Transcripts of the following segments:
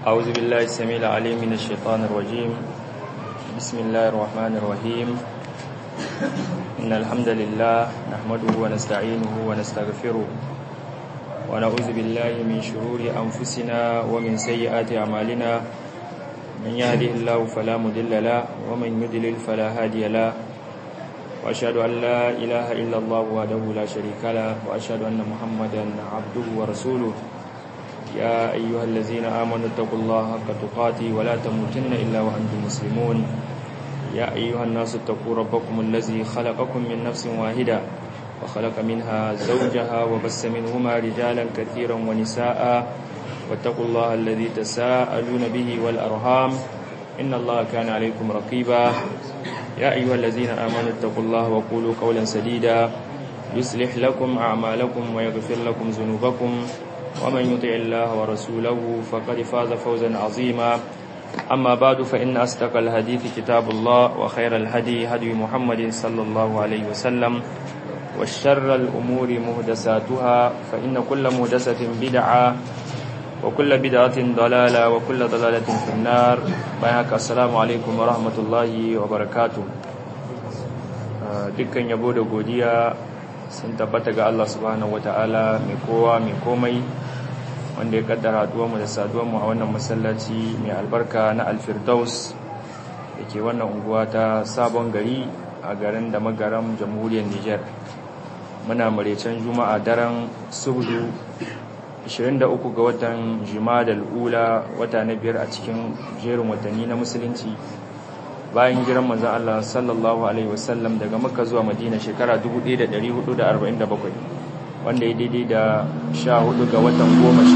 أعوذ بالله السميع العليم من الشيطان الرجيم بسم الله الرحمن الرحيم إن الحمد لله نحمده ونستعينه ونستغفره ونعوذ بالله من شرور أنفسنا ومن سيئات أعمالنا من يهده الله فلا مضل له ومن يضلل فلا هادي له وأشهد أن لا إله إلا الله وحده لا شريك له وأشهد أن محمدا عبده ورسوله يا أيها الذين آمنوا اتقوا الله حق تقاته ولا تموتن إلا وأنتم مسلمون يا أيها الناس اتقوا ربكم الذي خلقكم من نفس واحدة وخلق منها زوجها وبس منهما رجالا كثيرا ونساء واتقوا الله الذي تساءلون به والأرhام إن الله كان عليكم رقيبا يا أيها الذين آمنوا اتقوا الله وقولوا قولا سديدا يصلح لكم أعمالكم ويغفر لكم ذنوبكم ومن يطع الله ورسوله فقد فاز فوزا عظيما أما بعد فإن أصدق الحديث كتاب الله وخير الهدي هدي محمد صلى الله عليه وسلم والشر الأمور مهدساتها فإن كل مهدسة بدعة وكل بدعة ضلالة وكل ضلالة في النار بياك السلام عليكم ورحمة الله وبركاته dukkan yabo da godiya sun tabbata ga Allah subhanahu wataala mai kowa mai komai wanda ya kaddara mu da saduwanmu a wannan masallaci mai albarka na alfirdaus da ke wannan unguwa ta sabon gari a garin da magaram jamhuriyar niger muna maraicen juma'a daren subdu 23 ga watan jimadal ula wata na biyar a cikin jerin watanni na musulunci bayan giran manzan Allah sallallahu alaihi wasallam daga makka zuwa madina shekara 1447 wanda ya daidai da 14 ga watan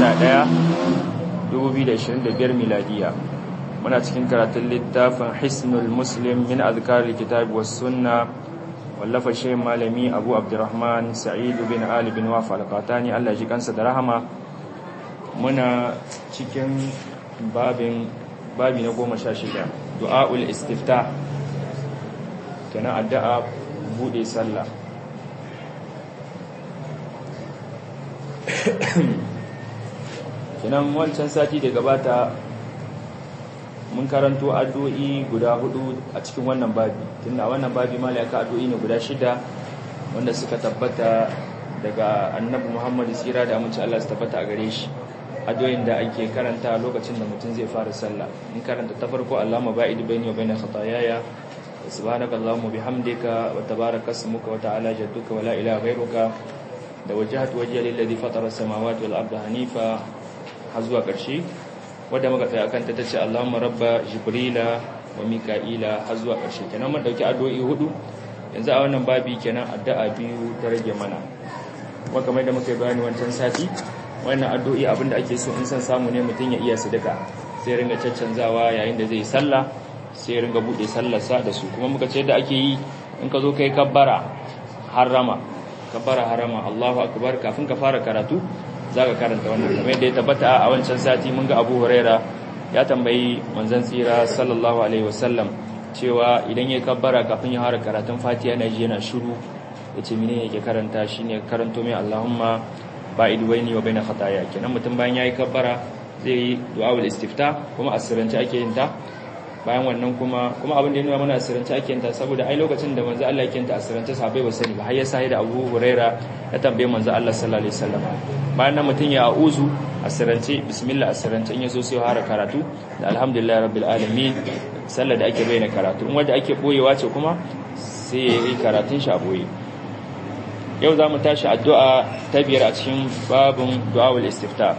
11 2025 miladiya muna cikin karatun littafin hisnul muslim min azkarar kitabi was sunna wallafa shi malami abu abdurrahman sa'idu bin ali bin wafa alqatani Allah ji kansa da rahama muna cikin babin babi na goma sha shida du'a'ul istifta kenan addu'a bude sallah kenan wancan sati da gabata mun karanto addu'o'i guda hudu a cikin wannan babi tunda wannan babi malaka addu'o'i ne guda shida wanda suka tabbata daga annabi Muhammad tsira da amince Allah su tabbata a gare shi addu'o'in da ake karanta lokacin da mutum zai fara sallah in karanta ta farko Allahumma ba'id baini wa baina khataayaya subhanaka allahumma bihamdika wa tabaraka ismuka wa ta'ala jadduka wa la ilaha ghayruka da wajhatu wajhiya lillazi fatara as-samawati wal arda hanifa har zuwa ƙarshe wadda muka tsaya akan ta tace Allahumma rabba jibrila wa mika'ila har zuwa ƙarshe kenan mun dauki addu'o'i hudu yanzu a wannan babi kenan addu'a biyu ta rage mana kuma kamar da muka yi bayani wancan sati wannan addu'o'i abinda ake so in san samu ne mutum ya iya sadaka sai ringa caccanzawa yayin da zai sallah sai ringa bude sallarsa da su kuma muka ce da ake yi in ka zo kai kabbara harama kabbara harama Allahu akbar kafin ka fara karatu zaka karanta wannan kamar yadda ya tabbata a wancan sati mun ga Abu Huraira ya tambayi manzon tsira sallallahu alaihi wasallam cewa idan ya kabbara kafin ya fara karatun Fatiha yana ji yana shiru yace mene yake karanta shine karanto mai Allahumma ba'id baini wa baina khataaya kenan mutum bayan yayi kabbara zai yi du'aul istifta kuma asirance ake yin ta bayan wannan kuma kuma abin da ya nuna mana asirance ake yin ta saboda ai lokacin da manzo Allah yake yin ta asirance sahabbai ba sani ba har ya sai da Abu Huraira ya tambaye manzo Allah sallallahu alaihi wasallam bayan nan mutum ya a'uzu asirance bismillah asirance in yaso sai fara karatu da alhamdulillah rabbil alamin sallar da ake bayyana karatu in wanda ake boyewa ce kuma sai ya yi karatun shi a boye yau za mu tashi addu'a ta biyar a cikin babin du'awul istifta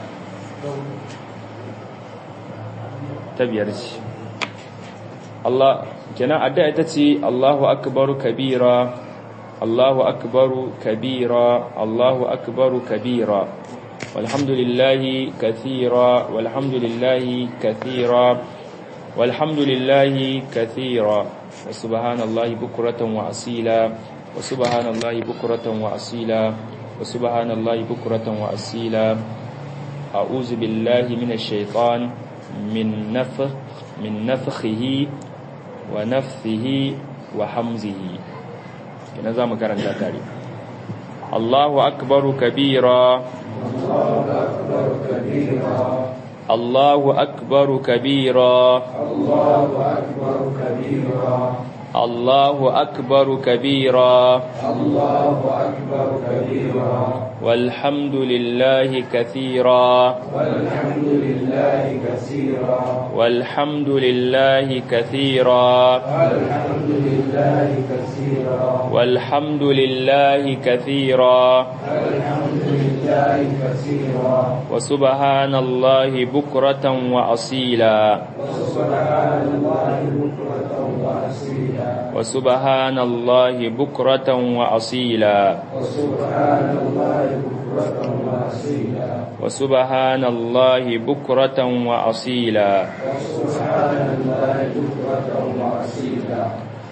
ta biyar ce Allah kenan addu'a ita ce Allahu akbaru kabira Allahu akbaru kabira Allahu akbaru kabira walhamdulillahi kathira walhamdulillahi kathira walhamdulillahi kathira wa subhanallahi bukratan wa asila وسبحان الله بكرة وأصيلا وسبحان الله بكرة وأصيلا أعوذ بالله من الشيطان من نفخ من نفخه ونفثه وحمزه كنا زعما كرنتا تاري الله أكبر كبيرا الله أكبر كبيرا الله أكبر كبيرا الله أكبر كبيرا الله أكبر كبيرا والحمد لله كثيرا والحمد لله كثيرا والحمد لله كثيرا والحمد لله كثيرا والحمد لله كثيرا والحمد لله كثيرا وسبحان الله بكرة وأصيلا وسبحان الله بكرة وأصيلا وسبحان الله بكرة وأصيلا وسبحان الله بكرة وأصيلا وسبحان الله بكرة وأصيلا وسبحان الله بكرة وأصيلا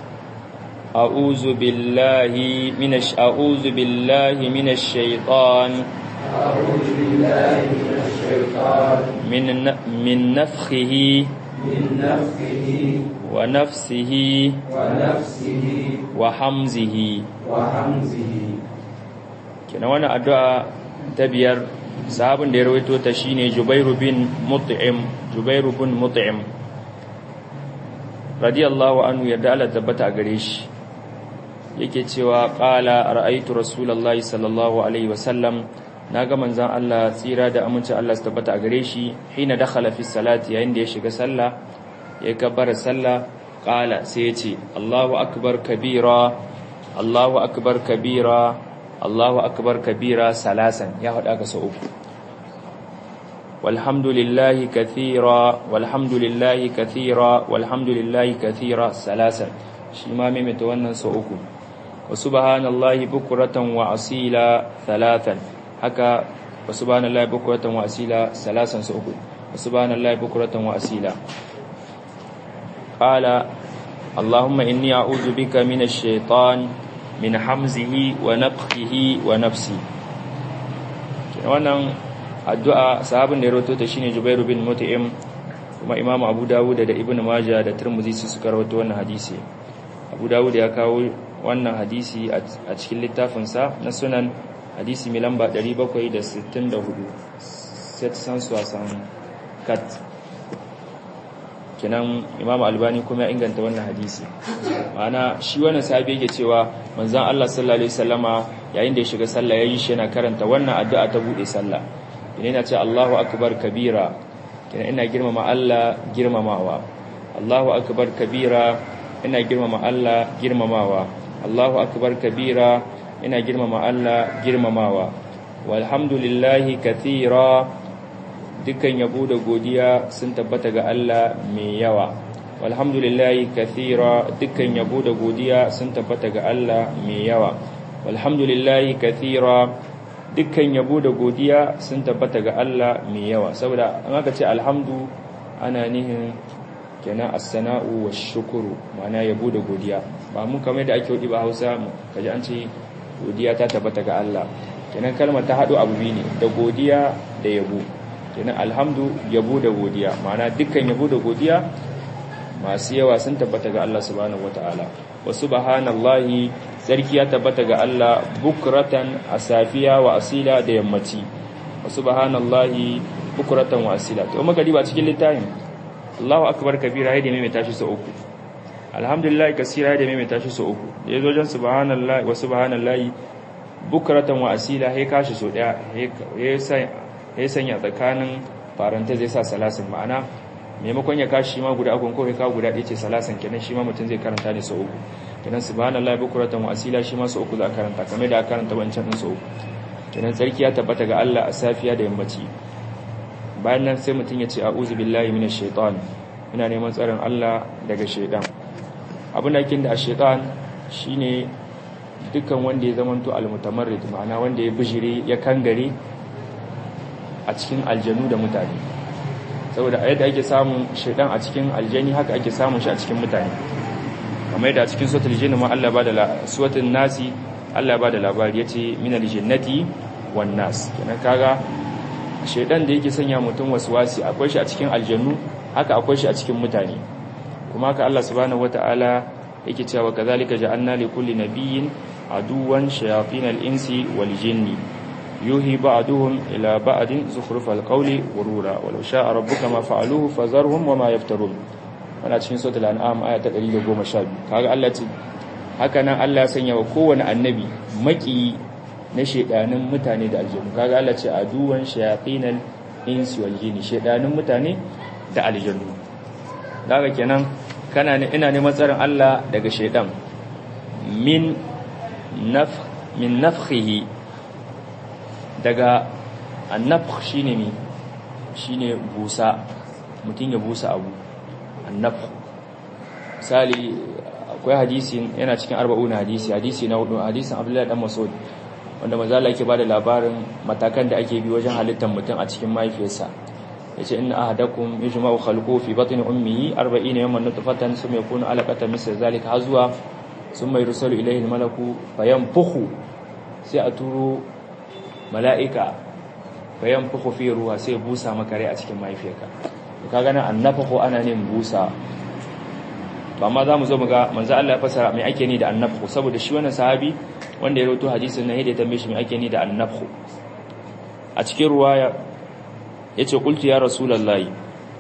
أعوذ بالله من الش... أعوذ بالله من الشيطان أعوذ بالله من الشيطان من ن... من نفخه من نفخه ونفسه ونفسه وحمزه وحمزه kenan wannan addu'a ta biyar sahabin da ya rawaito ta shine Jubairu bin Mut'im Jubairu bin Mut'im radiyallahu anhu yarda Allah tabbata a gare shi yake cewa qala ra'aytu rasulullahi sallallahu alaihi wasallam naga manzon Allah tsira da aminci Allah su tabbata a gare shi hina dakhala fi salati yayin da ya shiga sallah ya kabbara sallah qala sai ya ce Allahu akbar kabira Allahu akbar kabira Allahu akbar kabira salasan ya hada ka sau uku walhamdulillahi kathira walhamdulillahi kathira walhamdulillahi kathira salasan shi ma maimaita wannan sau uku wa subhanallahi bukratan wa asila thalathan haka wa subhanallahi bukratan wa asila salasan sau uku wa subhanallahi bukratan wa asila qala اللهم إني أعوذ بك من الشيطان min hamzihi wa nafkihi wa nafsi wannan addu'a sahabin da ya rawaito ta shine Jubairu bin Mut'im kuma Imam Abu Dawud da Ibn Majah da Tirmidhi su suka rawaito wannan hadisi Abu Dawud ya kawo wannan hadisi a cikin littafin sa na Sunan hadisi mai lamba 764 set san suwasan kat kenan Imam Albani kuma ya inganta wannan hadisi ma'ana shi wannan sahabi yake cewa manzon Allah sallallahu alaihi wasallama yayin da ya shiga sallah yayi shi yana karanta wannan addu'a ta bude sallah ina yana ce Allahu akbar kabira kina ina girmama Allah girmamawa Allahu akbar kabira ina girmama Allah girmamawa Allahu akbar kabira ina girmama Allah girmamawa walhamdulillahi kathira dukkan yabo da godiya sun tabbata ga Allah mai yawa walhamdulillahi kathira dukkan yabo da godiya sun tabbata ga Allah mai yawa walhamdulillahi kathira dukkan yabo da godiya sun tabbata ga Allah mai yawa saboda an aka ce alhamdu ana nihin kenan as-sana'u wash-shukru ma'ana yabo da godiya ba mun kamar da ake wadi ba Hausa kaji an ce godiya ta tabbata ga Allah kenan kalmar ta hado abu ne da godiya da yabo kenan alhamdu yabo da godiya ma'ana dukkan yabo da godiya masu yawa sun tabbata ga Allah subhanahu wata'ala wa subhanallahi sarki ya tabbata ga Allah bukratan asafiya wa asila da yammaci wa subhanallahi bukratan wa asila to muka diba cikin littafin Allahu akbar kabira yadda mai tashi sau uku alhamdulillah kasira yadda mai tashi sau uku da yazo jan subhanallahi wa subhanallahi bukratan wa asila he kashi sau daya he sanya tsakanin faranta zai sa salasin ma'ana maimakon ya kashi ma guda akon kawai kawo guda ɗaya ce salasan kenan shi ma mutum zai karanta ne sau uku kenan subhanallahi bukuratan wa asila shi ma sau uku za a karanta kamar da aka karanta wancan din sau uku kenan tsarki ya tabbata ga Allah a safiya da yammaci bayan nan sai mutum ya ce a'udhu billahi minash shaitan ina neman tsarin Allah daga shaitan abin da kin da shaitan shine dukkan wanda ya zamanto almutamarrid ma'ana wanda ya bijire ya kangare a cikin aljanu da mutane saboda yadda ake samun shaidan a cikin aljani haka ake samun shi a cikin mutane kamar yadda a cikin suratul jinni ma Allah ba da suratul nasi Allah ba da labari yace minal jannati wan nas kenan kaga shaidan da yake sanya mutum waswasi akwai shi a cikin aljannu haka akwai shi a cikin mutane kuma haka Allah subhanahu wataala yake cewa kazalika ja'alna li kulli nabiyyin aduwan shayatinal insi wal jinni yuhi ba'duhum ila ba'din zukhrufal qawli ghurura walau sha'a rabbuka ma fa'aluhu fazarhum wama yaftarun ana cikin suratul an'am aya ta 112 kaga Allah ce haka nan Allah ya sanya wa kowane annabi maki na shedanin mutane da aljannu kaga Allah ce aduwan shayatinal insi wal jinni shedanin mutane da aljannu daga kenan kana ina neman tsarin Allah daga shedan min naf min nafkhihi daga annafkh shine mi shine busa mutun ya busa abu annafkh misali akwai hadisi yana cikin arba'una hadisi hadisi na hudu hadisin Abdullahi dan Mas'ud wanda manzo Allah yake bada labarin matakan da ake bi wajen halittar mutum a cikin mahaifiyarsa yace inna ahadakum yajma'u khalquhu fi batni ummihi 40 yawman nutfatan thumma yakunu alaqatan misl zalika hazwa thumma yursalu ilayhi almalaku fayanfukhu sai a turo mala'ika fayanfukhu fi ruha sai busa maka rai a cikin mahaifiyarka kaga nan annafakhu ana ne busa ba ma za mu zo mu ga manzo Allah ya fasara mai ake ni da annafhu saboda shi wannan sahabi wanda ya rawaito hadisin nan yadda ya tambaye shi mai ake ni da annafhu a cikin ruwaya yace qultu ya rasulullahi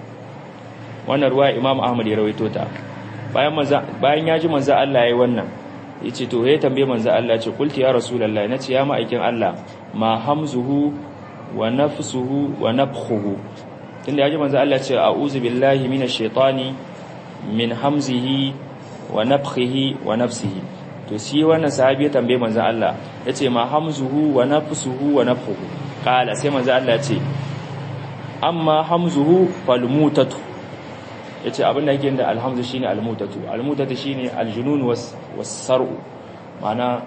wannan ruwaya Imam Ahmad ya rawaito ta bayan manzo bayan ya ji manzo Allah yayi wannan yace to ya tambaye manzo Allah yace qultu ya rasulullahi nace ya ma'aikin Allah ma hamzuhu wa nafsuhu wa nafkhuhu tunda ya ji manzo Allah yace a'udhu billahi minash shaitani min hamzihi wa nafkhihi wa nafsihi to shi wannan sahabi ya tambaye manzon Allah yace ma hamzuhu wa nafsuhu wa nafkhuhu kala sai manzon Allah yace amma hamzuhu falmutatu yace abin da yake da alhamzu shine almutatu almutatu shine aljunun was wasar'u mana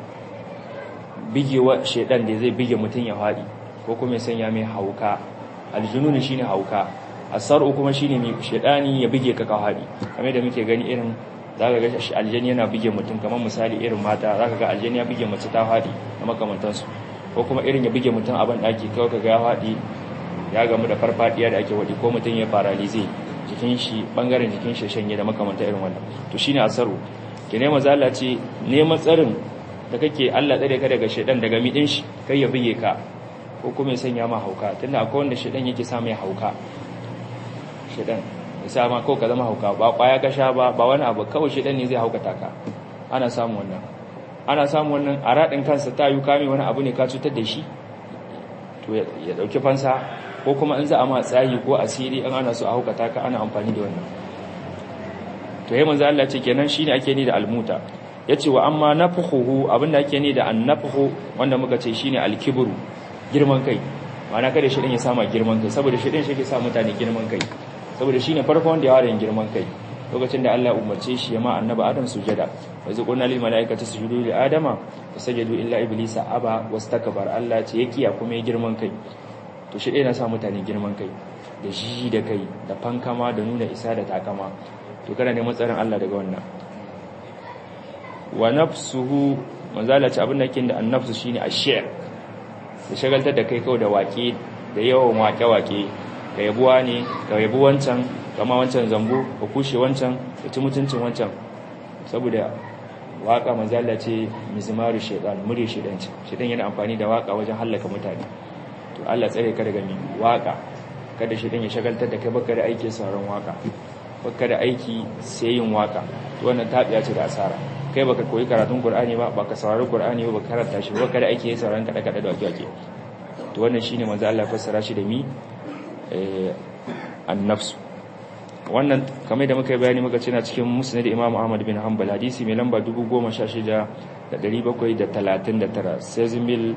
bigewa shedan da zai bige mutun ya fadi ko kuma ya sanya mai hauka aljunun shine hauka asar'u kuma shine mai shedani ya bige ka kawhadi kamar da muke gani irin zaka ga aljani yana bige mutum kamar misali irin mata zaka ga aljani ya bige mace ta hadi da makamantan su ko kuma irin ya bige mutum a ban daki kawai kaga ya hadi ya gamu da farfadiya da ake wadi ko mutum ya paralize jikin shi bangaren jikin shi shanye da makamantan irin wannan to shine asar'u ke ne mazala ce neman tsarin da kake Allah tsare ka daga shedan daga midin shi kai ya bige ka ko kuma ya sanya ma hauka tunda akwai wanda shedan yake sa mai hauka shedan isa ma ko ka zama hauka ba kwaya ka sha ba ba wani abu kawai shedan ne zai haukata ka ana samu wannan ana samu wannan a radin kansa ta yi kame wani abu ne ka cutar da shi to ya dauki fansa ko kuma in za a ma tsayi ko asiri an ana so a haukata ka ana amfani da wannan to yayin manzo Allah ce kenan shine ake ni da almuta yace wa amma nafkhuhu abinda ake ni da annafhu wanda muka ce shine alkibru girman kai ma'ana kada shi din ya sama girman kai saboda shi din shi ke sa mutane girman kai saboda shine farko wanda ya ware girman kai lokacin da Allah umarce shi ya ma annabi Adam sujada wa zaqulna lil malaikati sujudu li adama fasajadu illa iblisa aba wastakbar Allah ce ya kiya kuma ya girman kai to shi dai na sa mutane girman kai da jiji da kai da fankama da nuna isa da takama to kana neman tsarin Allah daga wannan wa nafsuhu manzala ce abin da yake da annafsu shine ash-shi'r da shagaltar da kai kawai da waƙe da yawan waƙe-waƙe ka yabuwa ne ka yabu wancan kama wancan zambo ka kushe wancan ka ci mutuncin wancan saboda waƙa manzala ce mizmaru shaitan mure shaitanci shaitan yana amfani da waƙa wajen hallaka mutane to Allah tsare ka daga mi waƙa kada shaitan ya shagaltar da kai baka da aiki sauran waƙa baka da aiki sai yin waƙa to wannan tabiya ce da asara kai baka koyi karatun Qur'ani ba baka saurari Qur'ani ba baka karanta shi baka da aiki sai sauran kada kada da wake to wannan shine manzo Allah fassara shi da mi eh an-nafs wannan kamar da muka yi bayani muka ce na cikin musnad Imam Ahmad bin Hanbal hadisi mai lamba 16739 sezimil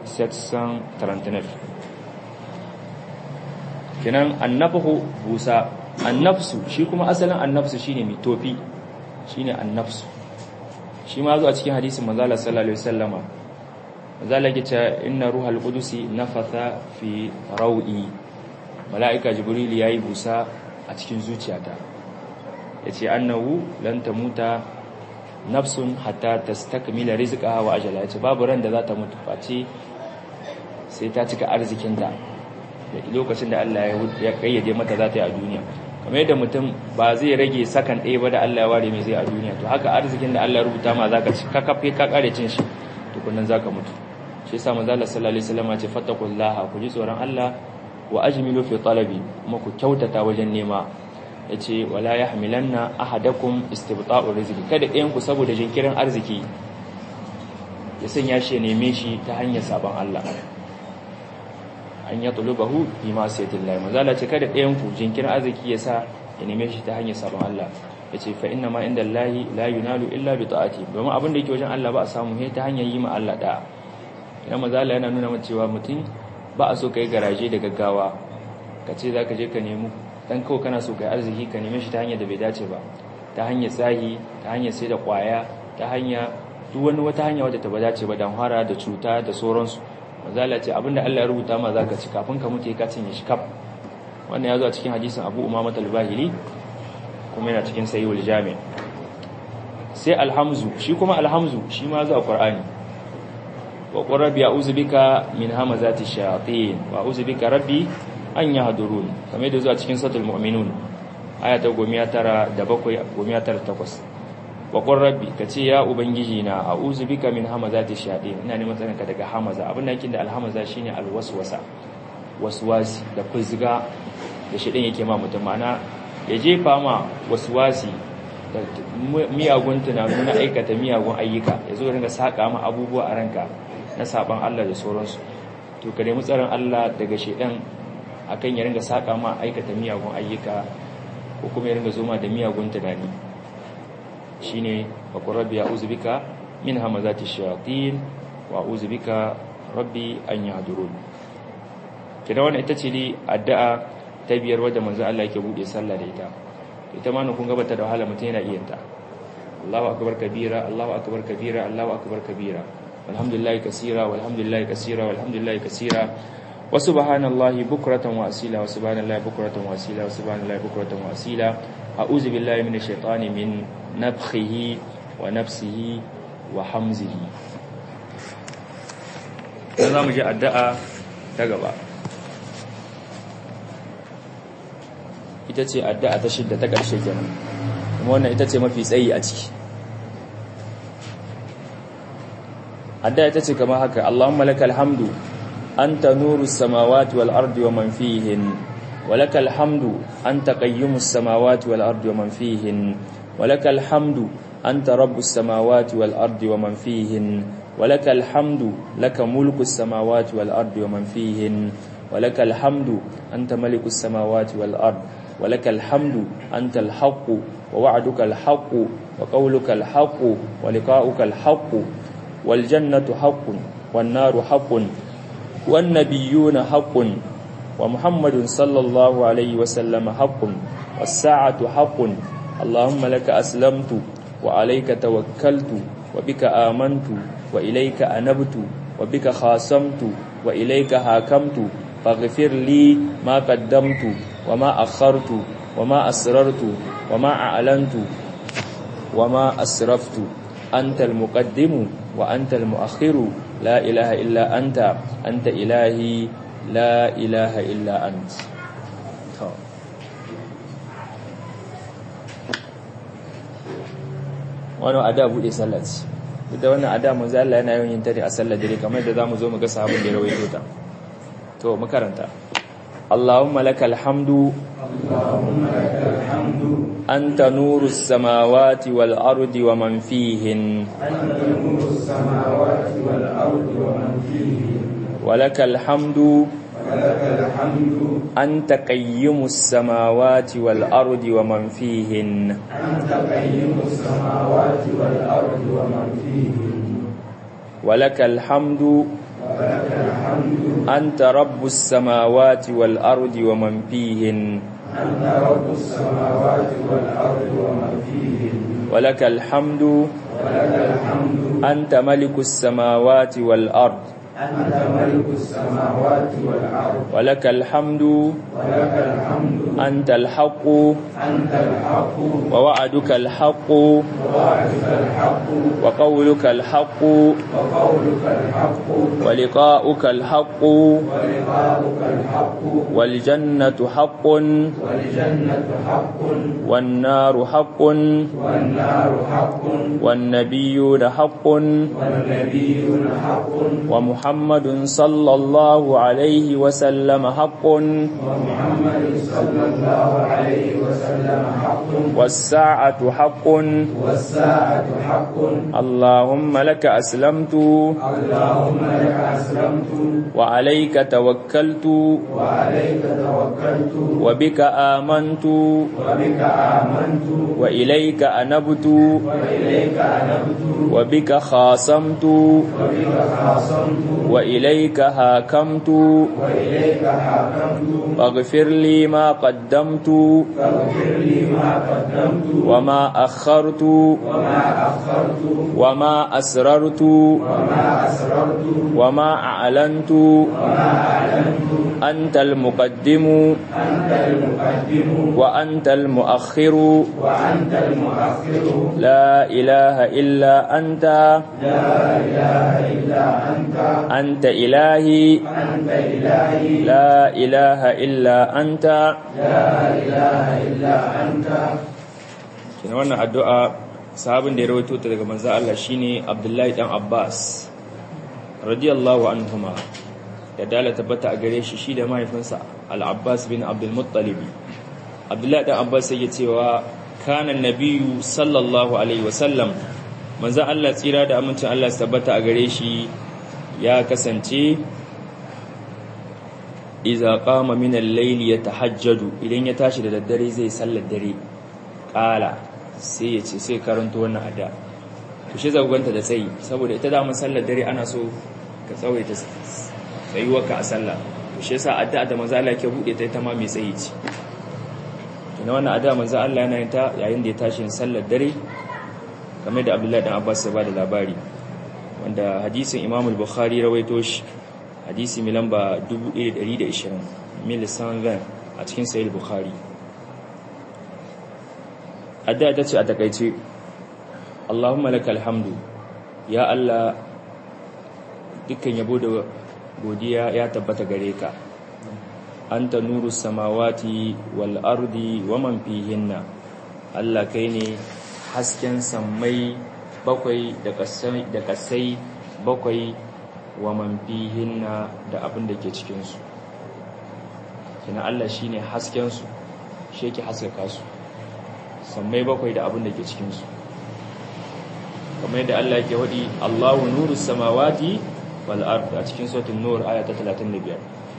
739 kenan annafhu busa annafsu shi kuma asalin annafsu shine mai tofi shine annafsu shi ma zo a cikin hadisin manzala sallallahu alaihi wasallama manzala yake cewa inna ruhal qudusi nafatha fi raudi malaika jibril yayi busa a cikin zuciyata yace annahu lan tamuta nafsun hatta tastakmila rizqaha wa ajala yace babu ran da za ta mutu face sai ta cika arzikinta da lokacin da Allah ya kayyade mata za ta yi a duniya kamar yadda mutum ba zai rage sakan ɗaya ba da Allah ya ware mai zai a duniya to haka arzikin da Allah ya rubuta ma za ka ci ka kafe ka kare cin shi tukunan za ka mutu shi yasa manzo Allah sallallahu alaihi wasallam ya ce fattaqullaha ku ji tsoron Allah wa ajmilu fi talabi kuma ku kyautata wajen nema yace wala yahmilanna ahadakum istibta'u rizqi kada ɗayan ku saboda jinkirin arziki ya sanya shi neme shi ta hanyar sabon Allah an ya tulubahu fi ma sayyidillahi manzo Allah ce kada ɗayan ku jinkirin arziki ya sa ya neme shi ta hanyar sabon Allah yace fa inna ma inda Allahi la yunalu illa bi ta'ati domin abin da yake wajen Allah ba a samu he ta hanyar yi ma Allah da idan manzo Allah yana nuna cewa mutum ba a so kai garaje da gaggawa ka ce zaka je ka nemi dan kawai kana so kai arziki ka neme shi ta hanyar da bai dace ba ta hanyar tsahi ta hanyar sai da kwaya ta hanya duk wani wata hanya wadda ta ba dace ba dan hara da cuta da sauransu manzala ce abinda Allah ya rubuta ma zaka ci kafin ka mutu ka cinye shi kaf wannan ya zo a cikin hadisin Abu Umama al-Bahili kuma yana cikin Sahihul Jami' sai alhamzu shi kuma alhamzu shi ma zo a Qur'ani wa qur rabbi a'udhu bika min hamazati shayatin wa a'udhu bika rabbi an yahdurun kamar da zo a cikin suratul mu'minun aya ta 19 da 7 19 waƙon rabbi ka ce ya ubangiji na a uzu bika min hamaza ta shaɗe ina neman tsarinka daga hamaza abin da yake da alhamaza shine alwaswasa waswasi da fuzga da shaɗin yake ma mutum mana ya jefa ma waswasi da miyagun tunanu na aikata miyagun ayyuka ya zo ringa saƙa ma abubuwa a ranka na saɓan Allah da sauransu to ka nemi tsarin Allah daga shaɗin akan ya ringa saƙa ma aikata miyagun ayyuka ko kuma ya ringa zoma da miyagun tunani shine wa rabbi a'udhu bika min hamazati shayatin wa a'udhu bika rabbi an yahdurun kida wannan ita ce dai addu'a ta biyar wadda manzo Allah yake bude sallah da ita ita ma kun ga bata da wahala mutum yana iya ta Allahu akbar kabira Allahu akbar kabira Allahu akbar kabira walhamdulillahi kaseera walhamdulillahi kaseera walhamdulillahi kaseera wa subhanallahi bukratan wa asila wa subhanallahi bukratan wa asila wa subhanallahi bukratan wa asila a'udhu billahi minash shaitani min nafkhihi wa nafsihi wa hamzihi sai zamu ji addu'a ta gaba ita ce addu'a ta shidda ta ƙarshe kenan kuma wannan ita ce mafi tsayi a ciki addu'a ita ce kamar haka Allahumma lakal hamdu anta nurus samawati wal ardi wa man fihin ولك الحمد أنت قيم السماوات والأرض ومن فيهن ولك الحمد أنت رب السماوات والأرض ومن فيهن ولك الحمد لك ملك السماوات والأرض ومن فيهن ولك الحمد أنت ملك السماوات والأرض ولك الحمد أنت الحق ووعدك الحق وقولك الحق ولقاؤك الحق والجنة حق والنار حق والنبيون حق ومحمد صلى الله عليه وسلم حق والساعة حق اللهم لك أسلمت وعليك توكلت وبك آمنت وإليك أنبت وبك خاصمت وإليك حاكمت فاغفر لي ما قدمت وما أخرت وما أسررت وما أعلنت وما أسرفت أنت المقدم وأنت المؤخر لا إله إلا أنت أنت إلهي la ilaha illa ant wannan ada bude sallah ce da wannan ada manzo Allah yana yawan yin tare a sallar dare kamar da zamu zo mu ga sahabin da ya rawaito ta to mu karanta Allahumma lakal hamdu اللهم لك الحمد أنت نور السماوات والأرض ومن فيهن أنت نور السماوات والأرض ومن فيهن ولك الحمد ولك الحمد أنت قيم السماوات والأرض ومن فيهن أنت قيم السماوات والأرض ومن فيهن ولك الحمد ولك الحمد أنت رب السماوات والأرض ومن فيهن أنت رب السماوات والأرض ومن فيهن ولك الحمد ولك الحمد أنت ملك السماوات والأرض أنت ملك السماوات والأرض ولك الحمد ولك الحمد الحمد أنت الحق أنت الحق ووعدك الحق ووعدك الحق وقولك الحق وقولك الحق ولقاؤك الحق ولقاؤك الحق والجنة حق والجنة حق والنار حق والنار حق والنبيون حق والنبيون حق ومحمد صلى الله عليه وسلم حق ومحمد صلى الله عليه وسلم حق والساعة حق والساعة حق اللهم لك أسلمت اللهم لك أسلمت وعليك توكلت وعليك توكلت وبك آمنت وبك آمنت وإليك أنبت وإليك أنبت وبك خاصمت وبك خاصمت وإليك هاكمت وإليك حاكمت فاغفر لي ما قدمت فاغفر لي ما قدمت وما أخرت وما أخرت وما أسررت وما أسررت وما أعلنت وما أعلنت أنت المقدم أنت المقدم وأنت المؤخر وأنت المؤخر لا إله إلا أنت لا إله إلا أنت أنت إلهي أنت إلهي لا إله إلا أنت لا إله إلا أنت kina wannan addu'a sahabin da ya rawaito ta daga manzo Allah shine Abdullahi dan Abbas radiyallahu anhuma da dala tabbata a gare shi shi da mahaifinsa Al-Abbas bin Abdul Muttalib Abdullahi dan Abbas yake cewa kana nabiyyu sallallahu alaihi wasallam manzo Allah tsira da amincin Allah su tabbata a gare shi ya kasance iza qama min al-layli yatahajjadu idan ya tashi da daddare zai sallar dare kala sai ya ce sai karanto wannan ada to shi zagwanta da tsayi saboda ita da mun sallar dare ana so ka tsawaita tsayuwarka a sallah to shi yasa addu'a da manzo Allah yake bude ta ita ma mai tsayi ce kina wannan addu'a manzo Allah yana yin ta yayin da ya tashi yin sallar dare kamar da Abdullahi dan Abbas ya bada labari wanda hadisin Imam al-Bukhari rawaito shi hadisi mai lamba 1120 milisan van a cikin sahih bukhari adda ta ce a takaice Allahumma lakal hamdu ya Allah dukkan yabo da godiya ya tabbata gare ka anta nuru samawati wal ardi wa man fihinna Allah kai ne hasken sammai bakwai da kasai da kasai bakwai wa man fihinna da abin da ke cikin su kina Allah shine hasken su shi yake haskaka su sammai bakwai da abin da ke cikin su kamar yadda Allah yake wadi Allahu nuru samawati wal ard a cikin suratul nur aya ta 35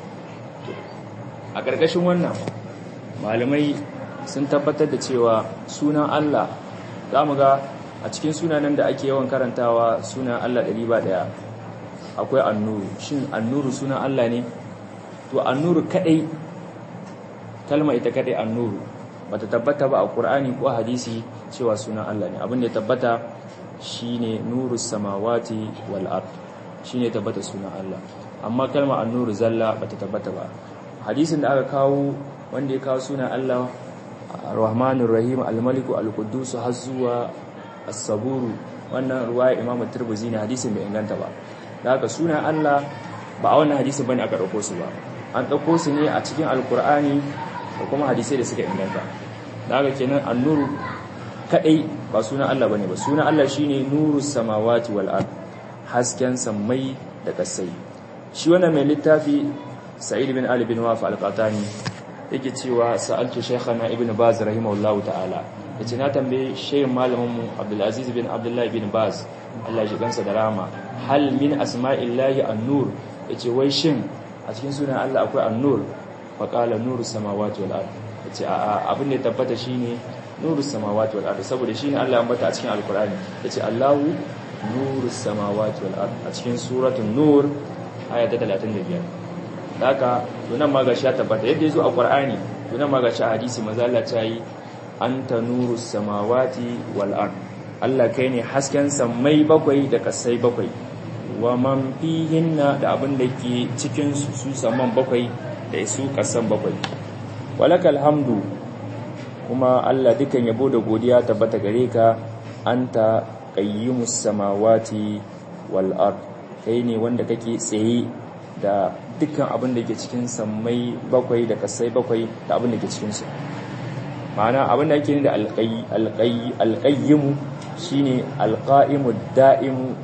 a ƙarƙashin wannan malamai sun tabbatar da cewa sunan Allah zamu ga a cikin sunanan da ake yawan karantawa sunan Allah ɗari ba ɗaya akwai annuru shin annuru sunan Allah ne to annuru kadai kalma ita kadai annuru bata tabbata ba a Qur'ani ko hadisi cewa sunan Allah ne abin da ya tabbata shine nurus samawati wal ard shine tabbata sunan Allah amma kalma annuru zalla bata tabbata ba hadisin da aka kawo wanda ya kawo sunan Allah Rahmanur Rahim Al-Maliku Al-Quddus har zuwa As-Saburu wannan ruwaya Imam Tirmidhi ne hadisin bai inganta ba da haka sunan Allah ba a wannan hadisi bane aka dauko su ba an dauko su ne a cikin Al-Qur'ani da kuma hadisai da suka inganta da haka kenan an-nuru kadai ba sunan Allah bane ba sunan Allah shine nurus samawati wal ard hasken sammai da kasai shi wannan mai littafi Sa'id bin Ali bin Waf al-Qatani yake cewa sa'altu shaykhana ibn Baz rahimahullahu ta'ala yace na tambaye shehin malamin mu Abdul Aziz bin Abdullah bin Baz Allah ya gansa da rama hal min asma'illahi an-nur yace wai shin a cikin sunan Allah akwai an-nur fa qala nurus samawati wal ard yace a abin da ya tabbata shine nurus samawati wal ard saboda shine Allah ya ambata a cikin alqur'ani yace Allahu nurus samawati wal ard a cikin suratul nur aya ta 35 haka tunan ma gashi ya tabbata yadda yazo a qur'ani tunan ma gashi a hadisi manzo Allah ta yi anta nurus samawati wal ard Allah kai ne hasken sammai bakwai da kasai bakwai wa man fihinna da abin da ke cikin su su saman bakwai da su kasan bakwai walakal hamdu kuma Allah dukan yabo da godiya tabbata gare ka anta qayyimus samawati wal ard kai ne wanda kake tsaye da dukkan abin da ke cikin sammai bakwai da kasai bakwai da abin da ke cikin su ma'ana abin da yake ne da alqayyimu shine alqa'imu da'imu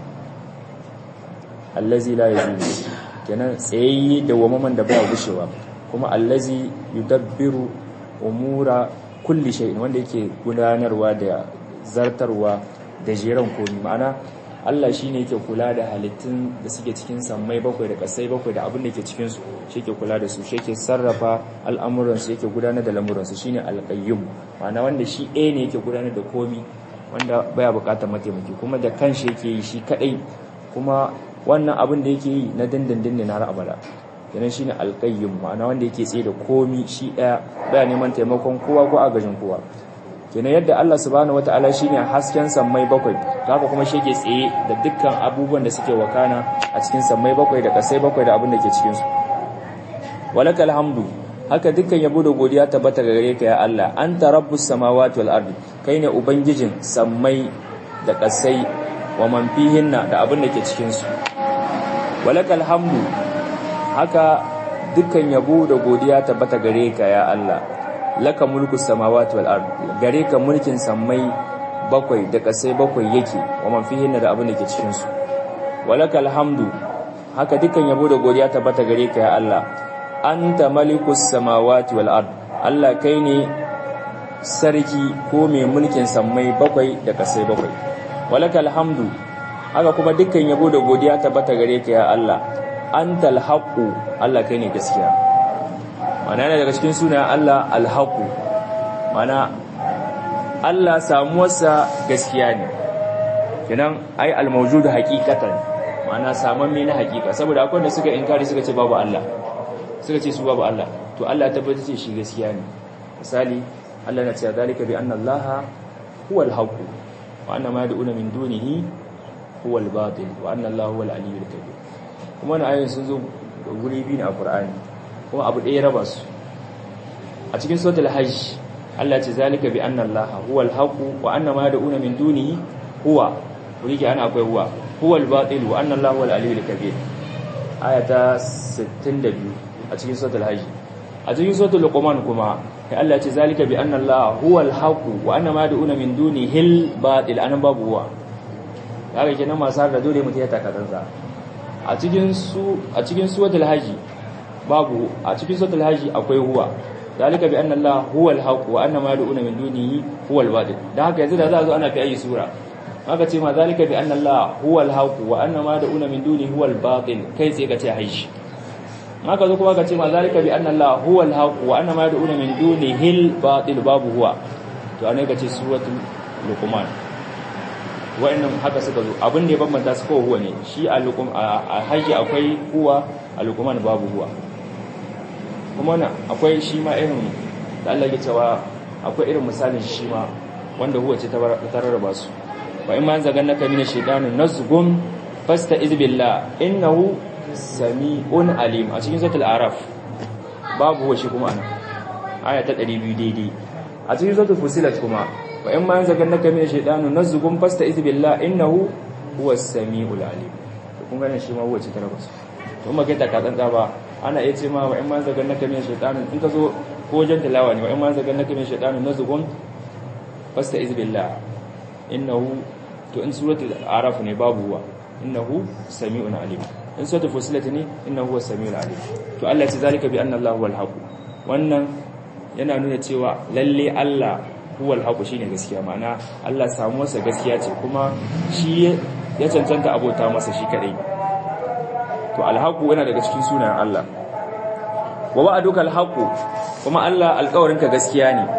allazi la yazulu kenan tsayayye da wamaman da baya gushewa kuma allazi yudabbiru umura kulli shay'in wanda yake gudanarwa da zartarwa da jeran komi ma'ana Allah shine yake kula da halittun da suke cikin sammai bakwai da kasai bakwai da abin da ke cikin su shi yake kula da su shi yake sarrafa al'amuran su yake gudanar da lamuran su shine alqayyum ma'ana wanda shi ɗaya ne yake gudanar da komi wanda baya bukatar mataimaki kuma da kanshi yake yi shi kadai kuma wannan abin da yake yi na dindindin ne na har abada kenan shine alqayyum ma'ana wanda yake tsaye da komi shi daya baya neman taimakon kowa ko agajin kowa kenan yadda Allah subhanahu wataala shine hasken sammai bakwai haka kuma shi yake tsaye da dukkan abubuwan da suke wakana a cikin sammai bakwai da kasai bakwai da abin da ke cikin su walakal hamdu haka dukkan yabo da godiya tabbata gare ka ya Allah anta rabbus samawati wal ardi kai ne ubangijin sammai da kasai wa man fihinna da abin da ke cikin su walakal hamdu haka dukkan yabo da godiya tabbata gare ka ya Allah laka mulku samawati wal ard gare ka mulkin sammai bakwai da kasai bakwai yake wa man fihinna da abin da ke cikin su walakal hamdu haka dukkan yabo da godiya tabbata gare ka ya Allah anta malikus samawati wal ard Allah kai ne sarki ko mai mulkin sammai bakwai da kasai bakwai walakal hamdu haka kuma dukkan yabo da godiya tabbata gare ka ya Allah antal haqu Allah kai ne gaskiya mana yana daga cikin sunayen Allah alhaqu mana Allah samuwarsa gaskiya ne kenan ai almawjud haqiqatan mana samamme na haqiqa saboda akwai wanda suka inkari suka ce babu Allah suka ce su babu Allah to Allah ya tabbata ce shi gaskiya ne misali Allah na ce zalika bi anna Allah huwal haqq wa anna ma yad'una min dunihi huwal batil wa anna Allah huwal aliyyul kabir kuma wannan ayoyin sun zo guri biyu ne a Qur'ani kuma abu ɗaya raba su a cikin suratul hajj Allah ce zalika bi anna Allah huwal haqq wa anna ma yad'una min dunihi huwa wuri ke ana akwai huwa huwal batil wa anna Allah huwal aliyyul kabir ayata 62 a cikin suratul hajj a cikin suratul luqman kuma sai Allah ya ce zalika bi anna Allah huwal haqq wa anna ma yad'una min dunihi al batil anan babu huwa kaga kenan masu da dole mutum ya takatansa a cikin su a cikin suratul hajj babu a cikin suratul hajj akwai huwa zalika bi anna Allah huwal haqq wa anna ma yad'una min dunihi huwal batil dan haka yanzu da za a zo ana fi ayi sura haka ce ma zalika bi anna Allah huwal haqq wa anna ma yad'una min dunihi huwal batil kai sai ka ce hajj haka zo kuma ka ce ma zalika bi anna Allah huwal haqq wa anna ma yad'una min dunihi al batil babu huwa to anai ka ce suratul luqman wa'annan haka suka zo abin da ya bambanta su kowa huwa ne shi a lukum a haji akwai huwa a lukuman babu huwa kuma na akwai shi ma irin da Allah ya cewa akwai irin misalin shi ma wanda huwa ce ta rarraba su wa in ma zagan naka mina shaytanu nazgum fasta izbillah innahu sami'un alim a cikin suratul araf babu huwa shi kuma ana aya ta 200 daidai a cikin suratul fusilat kuma wa in ma yanzaganaka min shaytanu nazghum fasta'iz billah innahu huwas samiul alim to kun gane shi ma huwa ce ta rabu to kuma kai ta katsantsa ba ana iya ce ma wa in ma yanzaganaka min shaytanu in ka zo ko wajen tilawa ne wa in ma yanzaganaka min shaytanu nazghum fasta'iz billah innahu to in suratul araf ne babu huwa innahu samiul alim in suratul fusilat ne innahu huwas samiul alim to Allah ya ce zalika bi anna Allahu wal haqq wannan yana nuna cewa lalle Allah huwal haqu shine gaskiya ma'ana Allah samu masa gaskiya ce kuma shi ya cancanta abota masa shi kadai to alhaqu yana daga cikin sunayen Allah wa wa'aduka alhaqu kuma Allah alƙawarinka gaskiya ne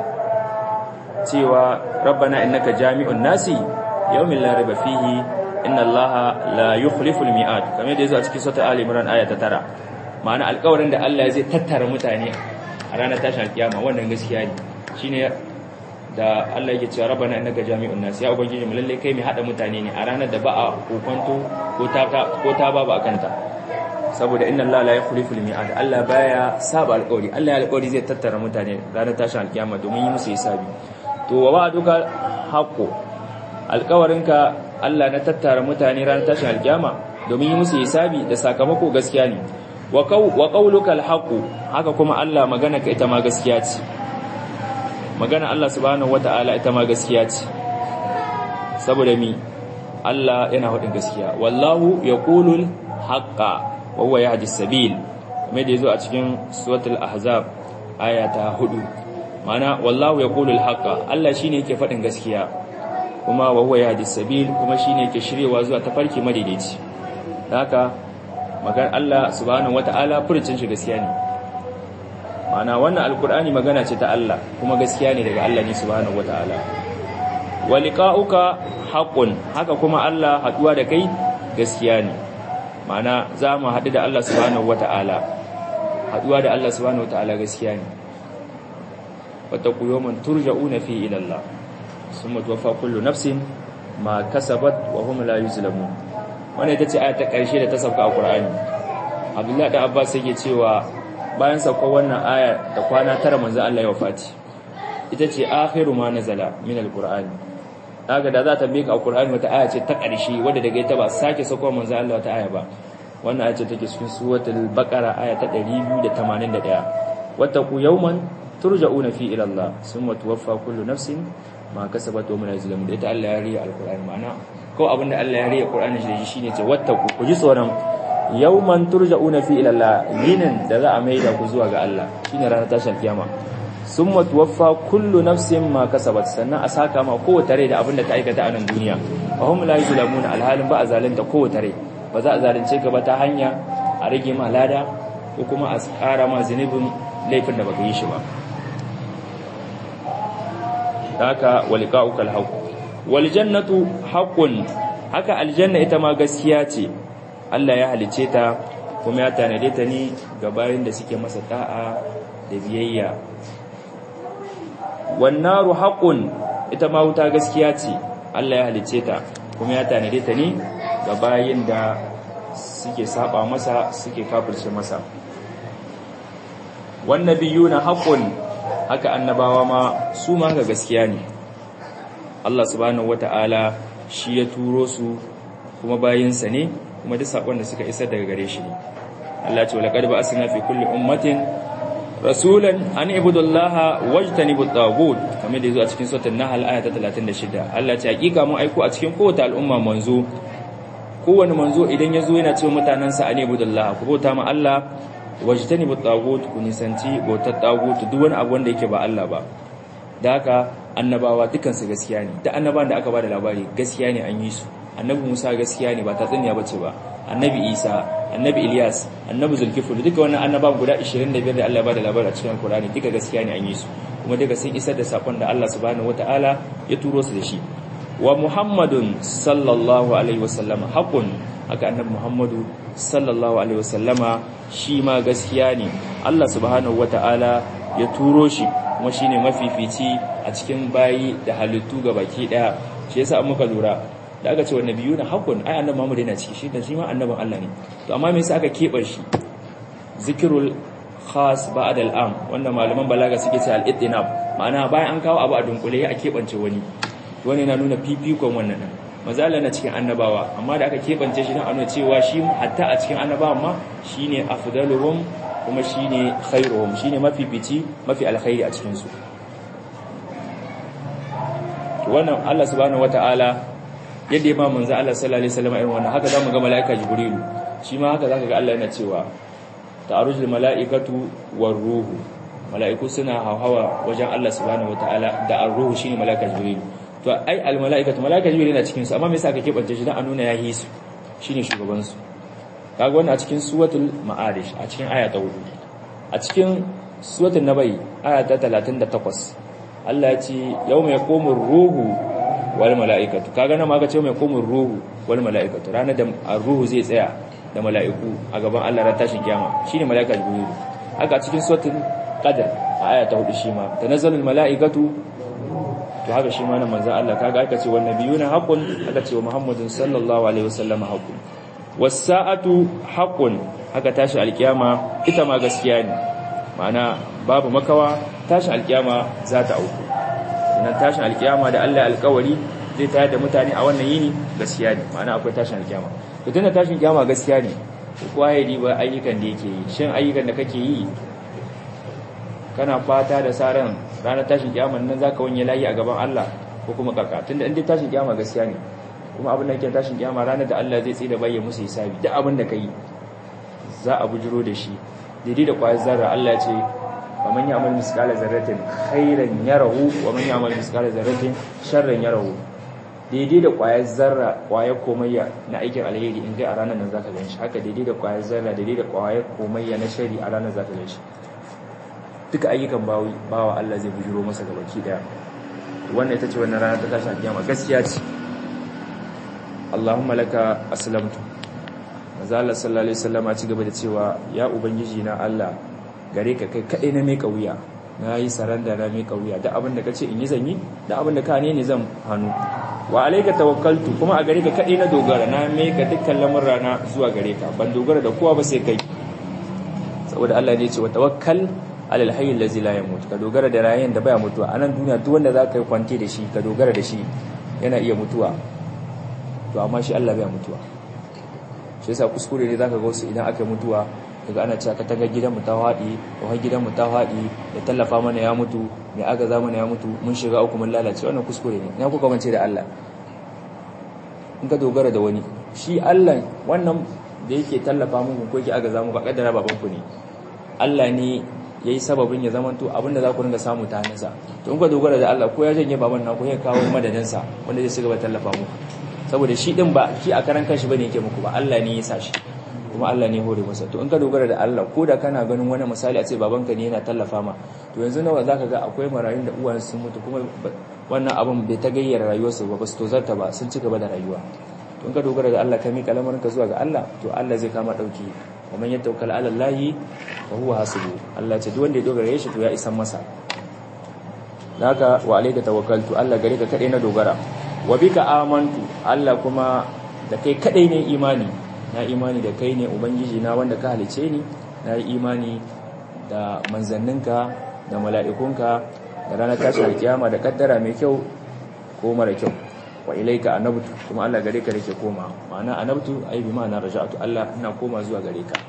cewa rabbana innaka jami'un nasi yawmin la raiba fihi inna Allaha la yukhliful mi'ad kamar da yazo a cikin sura Ali Imran aya ta 9 ma'ana alƙawarin da Allah zai tattara mutane a ranar tashin kiyama wannan gaskiya ne shine da Allah yake cewa rabbana innaka jami'un nas ya ubangiji mu lalle kai mai hada mutane ne a ranar da ba a kokonto ko ta ko ta ba ba kanta saboda inna Allah la yukhlifu al-mi'ad Allah baya saba alƙawari Allah ya alƙawari zai tattara mutane ranar tashin alkiyama domin yi musu hisabi to wa wa'duka haqqo alƙawarinka Allah na tattara mutane ranar tashin alkiyama domin yi musu hisabi da sakamako gaskiya ne wa qawluka al-haqqu haka kuma Allah magana ka ita ma gaskiya ce magana Allah subhanahu wata'ala ita ma gaskiya ce saboda mi Allah yana hudin gaskiya wallahu yaqulul haqqa wa huwa yahdi sabil kamar da yazo a cikin suratul ahzab aya ta 4 mana wallahu yaqulul haqqa Allah shine yake fadin gaskiya kuma wa huwa yahdi sabil kuma shine yake shiryewa zuwa tafarki madaidaici haka magan Allah subhanahu wataala furucin shi gaskiya ne mana wannan alkur'ani magana ce ta Allah kuma gaskiya ne daga Allah ne subhanahu wataala wa liqa'uka haqqun haka kuma Allah haduwa da kai gaskiya ne mana za mu haɗu da Allah subhanahu wata'ala haduwa da Allah subhanahu wata'ala gaskiya ne wattaqu yawman turja'una fi ila Allah summa tuwaffa kullu nafsin ma kasabat wa hum la yuzlamun wannan ita ce aya ta ƙarshe da ta sauka a Qur'ani Abdullah da Abbas yake cewa bayan saukar wannan aya da kwana tara manzo Allah ya wafati ita ce akhiru ma nazala min al-Qur'ani kaga da za ta mika alqur'ani wata aya ce ta ƙarshe wadda daga ita ba sake sako manzo Allah wata aya ba wannan aya ce take cikin suratul baqara aya ta 281 wattaqu yawman turja'una fi ila Allah summa tuwaffa kullu nafsin ma kasabat wa man yazlamu da ita Allah ya riya alqur'ani ma'ana ko abinda Allah ya riya alqur'ani shi shine ce wattaqu ku ji tsoron yawman turja'una fi ila Allah yinin da za a maida ku zuwa ga Allah shine ranar tashin kiyama summa tuwaffa kullu nafsin ma kasabat sannan a saka ma kowace rai da abin da ta aikata a nan duniya fa hum la yuzlamuna alhalin ba a zalunta kowace rai ba za a zalunce ka ba ta hanya a rage ma lada ko kuma a tsara ma zunubin laifin da baka yi shi ba haka waliqa'ukal haqq wal jannatu haqqun haka aljanna ita ma gaskiya ce Allah ya halice ta kuma ya tanade ta ne ga bayin da suke masa ta'a da biyayya wannaru haqqun ita ma wuta gaskiya ce Allah ya halice ta kuma ya tanade ta ne ga bayin da suke saba masa suke kafirce masa wan nabiyuna haqqun haka annabawa ma su ma ga gaskiya ne Allah subhanahu wata'ala shi ya turo su kuma bayinsa ne kuma duk sakon da suka isar daga gare shi ne Allah ce laqad ba'athna fi kulli ummatin rasulan an ibudullaha wajtanibut tagut kamar da yazo a cikin suratul nahl aya ta 36 Allah ce hakika mun aiko a cikin kowace al'umma manzo kowane manzo idan yazo yana cewa mutanansa an ibudullaha ku bauta ma Allah wajtanibut tagut ku nisanci bautar tagut duk wani abu wanda yake ba Allah ba da haka annabawa dukan su gaskiya ne da annabawan da aka bada labari gaskiya ne an yi su annabi Musa gaskiya ne ba tatsuniya bace ba annabi Isa annabi Ilyas annabi Zulkifl duka wannan annabawan guda 25 da Allah ya bada labari a cikin Qur'ani duka gaskiya ne an yi su kuma duka sun isar da sakon da Allah subhanahu wataala ya turo su da shi wa Muhammadun sallallahu alaihi wasallama haqqun haka annabi Muhammadu sallallahu alaihi wasallama shi ma gaskiya ne Allah subhanahu wataala ya turo shi kuma shine mafifici a cikin bayi da halittu baki daya shi yasa an muka lura da aka ce wa nabiyu na haƙun ai annabi Muhammad yana ciki shi da shi ma annabin Allah ne to amma me yasa aka keɓe shi zikirul khas ba'd al-am wanda malaman balaga suke ce al-ittinab ma'ana bayan an kawo abu a dunkule a keɓance wani wani na nuna fifikon wannan din mazala na cikin annabawa amma da aka keɓance shi don a nuna cewa shi hatta a cikin annabawan ma shine afdaluhum kuma shine khairuhum shine mafifici mafi alkhairi a cikin su wannan Allah subhanahu wataala yadda ya ba manzo Allah sallallahu alaihi wasallam irin wannan haka zamu ga malaika jibrilu shi ma haka zaka ga Allah yana cewa ta'arujul malaikatu war ruhu malaiku suna hawa wajen Allah subhanahu wataala da ar-ruhu shine malaika jibrilu to ai al malaikatu malaika jibrilu yana cikin su amma me yasa aka kebance shi dan a nuna yahi su shine shugaban su kaga wannan a cikin suratul ma'arij a cikin aya ta 4 a cikin suratul nabai aya ta 38 Allah ya ce yawma yaqumur ruhu wal mala'ikatu kaga nan ma ga ce mai komin ruhu wal mala'ikatu ranar da ruhu zai tsaya da mala'iku a gaban Allah ran tashin kiyama shine mala'ika jibril haka cikin suratul qadr a aya ta 4 shi ma tanazzalul mala'ikatu to haka shi ma nan manzon Allah kaga aka ce wan nabiyuna haqqun aka ce wa muhammadin sallallahu alaihi wasallam haqqun was sa'atu haqqun haka tashi alkiyama ita ma gaskiya ne ma'ana babu makawa tashin alkiyama za ta auku sannan tashin alkiyama da Allah alkawari zai tayar da mutane a wannan yini gaskiya ne ma'ana akwai tashin alkiyama to tunda tashin alkiyama gaskiya ne kowa ya riba ayyukan da yake yi shin ayyukan da kake yi kana fata da sa ran ranar tashin kiyama nan zaka wanye layi a gaban Allah ko kuma kaka tunda in dai tashin kiyama gaskiya ne kuma abin da yake tashin kiyama ranar da Allah zai tsira bayyana musu hisabi duk abin da kai za a bujiro da shi daidai da kwayar zarra Allah ya ce wa man ya'mal misqala zarratin khairan yarahu wa man ya'mal misqala zarratin sharran yarahu daidai da kwayar zarra kwayar komayya na aikin alheri in ga a ranar nan zaka ganshi haka daidai da kwayar zarra daidai da kwayar komayya na shari a ranar zaka ganshi duka ayyukan bawi bawa Allah zai bujiro masa gabaki daya wannan ita ce wannan rana ta tashi kiyama gaskiya ce Allahumma laka aslamtu manzo Allah sallallahu alaihi wasallam ci gaba da cewa ya ubangiji na Allah gare ka kai kadai na mai kauya na yi saranda na mai kauya da abin da kace in yi zanyi da abin da ka ne ne zan hannu wa alayka tawakkaltu kuma a gare ka kadai na dogara na mai ka dukkan lamurra na zuwa gare ka ban dogara da kowa ba sai kai saboda Allah ne ya ce wa tawakkal alal hayy allazi la yamut ka dogara da rayin da baya mutuwa anan duniya duk wanda zaka yi kwanti da shi ka dogara da shi yana iya mutuwa to amma shi Allah baya mutuwa shi yasa kuskure ne zaka ga wasu idan aka mutuwa daga ana cewa ka taga gidanmu ta haɗi ko har gidanmu ta haɗi da tallafa mana ya mutu mai agaza mana ya mutu mun shiga uku mun lalace wannan kuskure ne na kuka mance da Allah in ka dogara da wani shi Allah wannan da yake tallafa muku ko yake agaza muku ba kaddara baban ku ne Allah ne yayi sababin ya zamanto abinda za ku ringa samu ta hannunsa to in ka dogara da Allah ko ya janye baban naku ya kawo madadinsa wanda zai shiga tallafa muku saboda shi din ba shi a karan kanshi bane yake muku ba Allah ne ya sa shi kuma Allah ne hore masa to in ka dogara da Allah ko da kana ganin wani misali a ce babanka ne yana tallafa ma to yanzu nawa zaka ga akwai marayun da uwan sun mutu kuma wannan abin bai ta gayyara rayuwarsu ba su tozarta ba sun ci gaba da rayuwa to in ka dogara da Allah ka miƙa lamarinka zuwa ga Allah to Allah zai kama dauki wa man yatawakkal ala Allah fa huwa hasibu Allah ce duk wanda ya dogara shi to ya isan masa haka wa alayka tawakkaltu Allah gare ka kadai na dogara wa bika amantu Allah kuma da kai kadai ne imani na imani da kai ne ubangiji na wanda ka halice ni na yi imani da manzanninka da mala'ikunka da ranar tashin kiyama da kaddara mai kyau ko mara kyau wa ilaika anabtu kuma Allah gare ka nake koma ma'ana anabtu ai bi ma'ana raja'tu Allah ina koma zuwa gare ka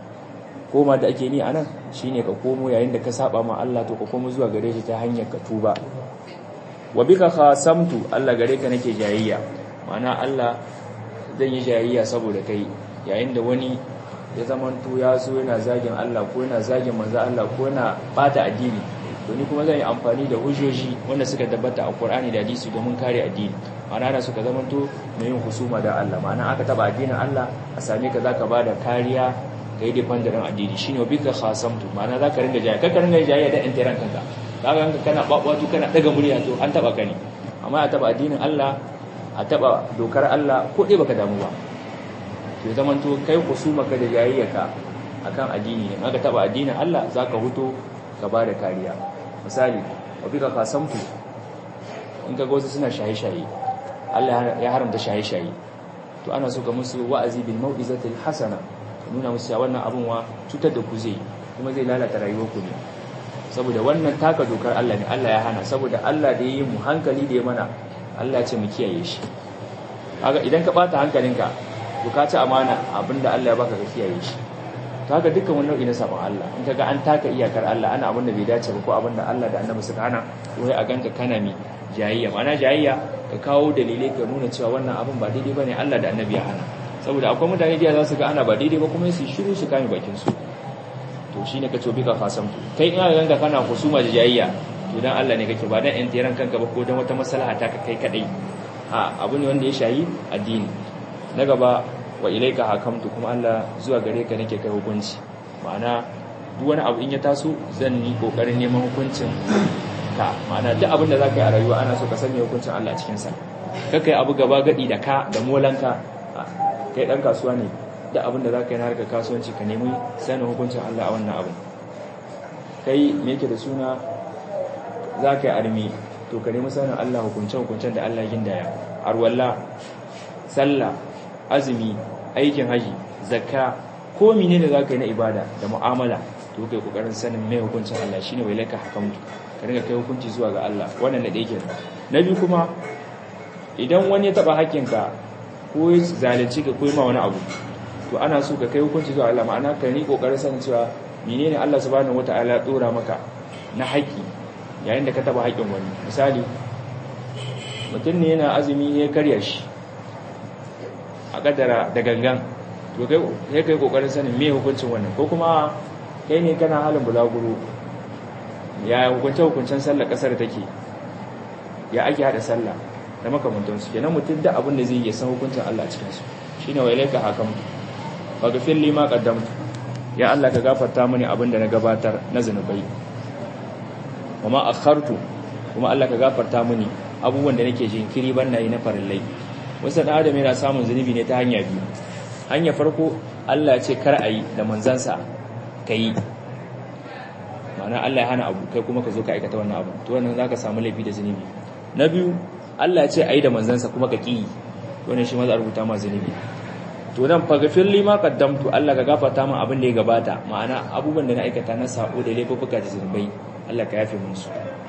koma da ake ni anan shine ka komo yayin da ka saba ma Allah to ka komo zuwa gare shi ta hanyar ka tuba wa bika khasamtu Allah gare ka nake jayayya ma'ana Allah zan yi jayayya saboda kai yayin da wani ya zamanto ya so yana zagin Allah ko yana zagin manzo Allah ko yana bata addini to ni kuma zan yi amfani da hujjoji wanda suka tabbata a Qur'ani da hadisi domin kare addini ma'ana da suka zamanto mai yin husuma da Allah ma'ana aka taba addinin Allah a same ka zaka bada kariya kai defender addini shine bika khasamtu ma'ana zaka ringa jayayya kaka ringa jayayya da intiran kanka kaga kana babatu kana daga murya to an taba ka ne amma a taba addinin Allah a taba dokar Allah ko dai baka damu ba to zaman to kai kusumaka da jayayyaka akan addini ne aka taba addinin Allah zaka huto ka bada kariya misali wa bika kasamtu in ka wasu suna shaye-shaye Allah ya haramta shaye-shaye to ana so ka musu wa'azi bil mau'izatil hasana nuna musu cewa wannan abun wa cutar da ku zai kuma zai lalata rayuwar ku ne saboda wannan taka dokar Allah ne Allah ya hana saboda Allah da ya yi mu hankali da ya mana Allah ya ce mu kiyaye shi kaga idan ka bata hankalinka to ka ci amana abinda Allah ya baka ka kiyaye shi to haka dukkan wani nau'i na sabon Allah in kaga an taka iyakar Allah ana abinda bai dace ba ko abinda Allah da Annabi suka hana wai a ganka kana mi jayayya ma'ana jayayya ka kawo dalilai ka nuna cewa wannan abin ba daidai bane Allah da Annabi ya hana saboda akwai mutane da za su ga ana ba daidai ba kuma su shiru su kame bakin su to shine ka tobi ka fasamtu kai in aka ganka kana husuma da jayayya to dan Allah ne kake ba dan in tiran kanka ba ko dan wata maslaha ta ka kai kadai a abu ne wanda ya shayi addini na gaba wa ilaika hakamtu kuma Allah zuwa gare ka nake kai hukunci ma'ana duk wani abu in ya taso zan yi kokarin neman hukuncin ka ma'ana duk abin da zaka yi a rayuwa ana so ka sanya hukuncin Allah cikin sa kaka yi abu gaba gadi da ka da molanka kai dan kasuwa ne duk abin da zaka yi na harkar kasuwanci ka nemi sanin hukuncin Allah a wannan abin kai me yake da suna zaka yi armi to ka nemi sanin Allah hukuncin hukuncin da Allah ya gindaya arwalla sallah azumi aikin haji zakka ko mene da zaka yi na ibada da mu'amala to kai kokarin sanin mai hukuncin Allah shine wai laka hakamtu ka ringa kai hukunci zuwa ga Allah wannan da yake na biyu kuma idan wani ya taba hakkinka ko ya zalunci ka ko ma wani abu to ana so ka kai hukunci zuwa Allah ma'ana ka ni kokarin sanin cewa menene Allah subhanahu wataala ya dora maka na haƙƙi yayin da ka taba haƙƙin wani misali mutum ne yana azumi ya karya shi a kaddara da gangan to kai kai kai kokarin sanin me hukuncin wannan ko kuma kai ne kana halin bulaguro ya hukunce hukuncen sallar kasar take ya ake hada sallah da makamantansu kenan mutum da abin da zai yi san hukuncin Allah cikin su shine wa ilaika hakam faghfir li ma qaddamtu ya Allah ka gafarta mini abin da na gabatar na zanubai wa ma akhartu kuma Allah ka gafarta mini abubuwan da nake jinkiri ban na yi na farillai wasu da adam yana samun zunubi ne ta hanya biyu hanya farko Allah ce kar a yi da manzansa ka yi ma'ana Allah ya hana abu kai kuma ka zo ka aikata wannan abu to wannan za ka samu laifi da zunubi na biyu Allah ce a yi da manzansa kuma ka ƙi wannan shi ma za a rubuta ma zunubi to nan fagafin lima kaddamtu Allah ka gafarta min abin da ya gabata ma'ana abubuwan da na aikata na sako da laifuka da zunubai Allah ka yafe musu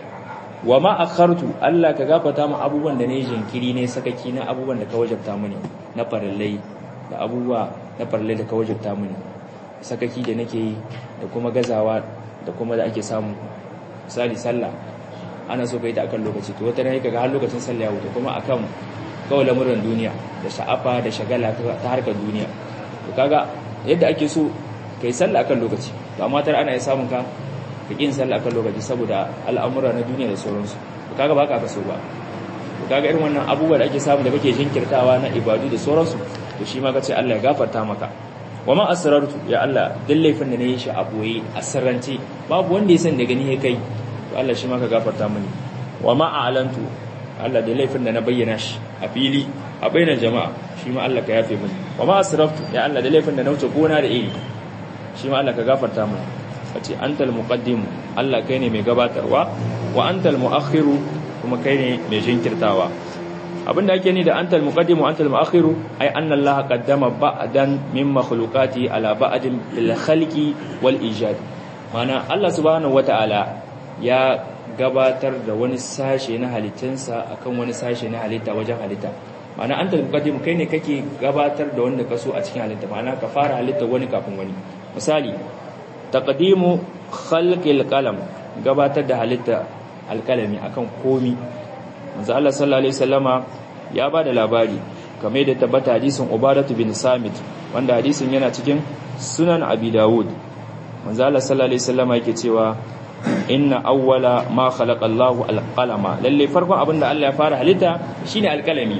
wa ma akhartu Allah ka gafarta min abubuwan da ne jinkiri ne sakaki na abubuwan da ka wajabta mini na farillai da abubuwa na farillai da ka wajabta mini sakaki da nake yi da kuma gazawa da kuma da ake samu misali sallah ana so ka yi ta akan lokaci to wata ne kaga har lokacin sallah ya wuce kuma akan kawai lamuran duniya da sha'afa da shagala ta harkar duniya to kaga yadda ake so kai sallah akan lokaci to amma tar ana samun ka ka kin sallah akan lokaci saboda al'amura na duniya da sauransu to kaga ba ka so ba to kaga irin wannan abubuwa da ake samu da kake jinkirtawa na ibadu da sauransu to shi ma kace Allah ya gafarta maka wa ma asrartu ya Allah duk laifin da nayi shi a boye asrarance babu wanda ya san da gani ya kai to Allah shi ma ka gafarta mini wa ma a'lantu Allah da laifin da na bayyana shi a fili a bainar jama'a shi ma Allah ka yafe mini wa ma asraftu ya Allah da laifin da na wuce gona da iri shi ma Allah ka gafarta mini kace antal muqaddim Allah kai ne mai gabatarwa wa antal muakhiru kuma kai ne mai jinkirtawa abinda ake ni da antal muqaddim wa antal muakhiru ai anna Allah qaddama ba'dan min makhluqati ala ba'din bil khalqi wal ijad mana Allah subhanahu wataala ya gabatar da wani sashe na halittunsa akan wani sashe na halitta wajen halitta ma'ana an talmuqaddim kai ne kake gabatar da wanda kaso a cikin halitta ma'ana ka fara halitta wani kafin wani misali taqdimu khalqil qalam gabatar da halitta alkalami akan komi manzo Allah sallallahu alaihi wasallama ya bada labari kamar da tabbata hadisin Ubadatu bin Samit wanda hadisin yana cikin Sunan Abi Dawud manzo Allah sallallahu alaihi wasallama yake cewa inna awwala ma khalaqa Allahu al-qalama lalle farkon abinda Allah ya fara halitta shine alkalami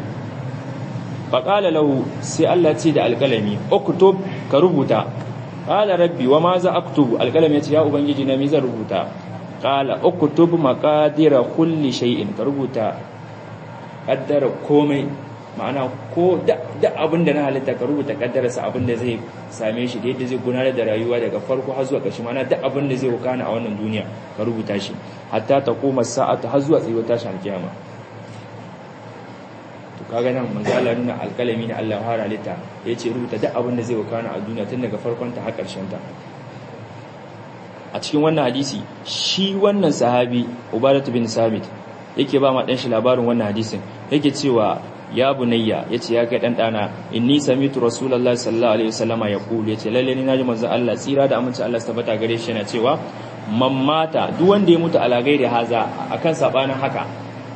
fa qala lahu sai Allah ce da alkalami uktub ka rubuta qala rabbi wa ma za aktubu alkalami yace ya ubangiji na me zan rubuta qala uktub maqadira kulli shay'in ka rubuta kaddara komai ma'ana ko da abin da na halitta ka rubuta kaddararsa abin da zai same shi da yadda zai gudanar da rayuwa daga farko har zuwa ƙarshe ma'ana duk abin da zai wakana a wannan duniya ka rubuta shi hatta ta koma sa'ata har zuwa tsayuwar tashin alkiyama to kaga nan manzo Allah nuna alƙalami na Allah har halitta yace rubuta duk abin da zai wakana a duniya tun daga farkon ta har ƙarshen ta a cikin wannan hadisi shi wannan sahabi Ubadatu bin Samit yake ba ma dan shi labarin wannan hadisin yake cewa ya bunayya yace ya kai dan dana inni samitu rasulullahi sallallahu alaihi wasallama yaqulu yace lalle ni naji manzo Allah tsira da aminci Allah tabbata gare shi yana cewa man mata duk wanda ya mutu ala gairi haza akan sabanin haka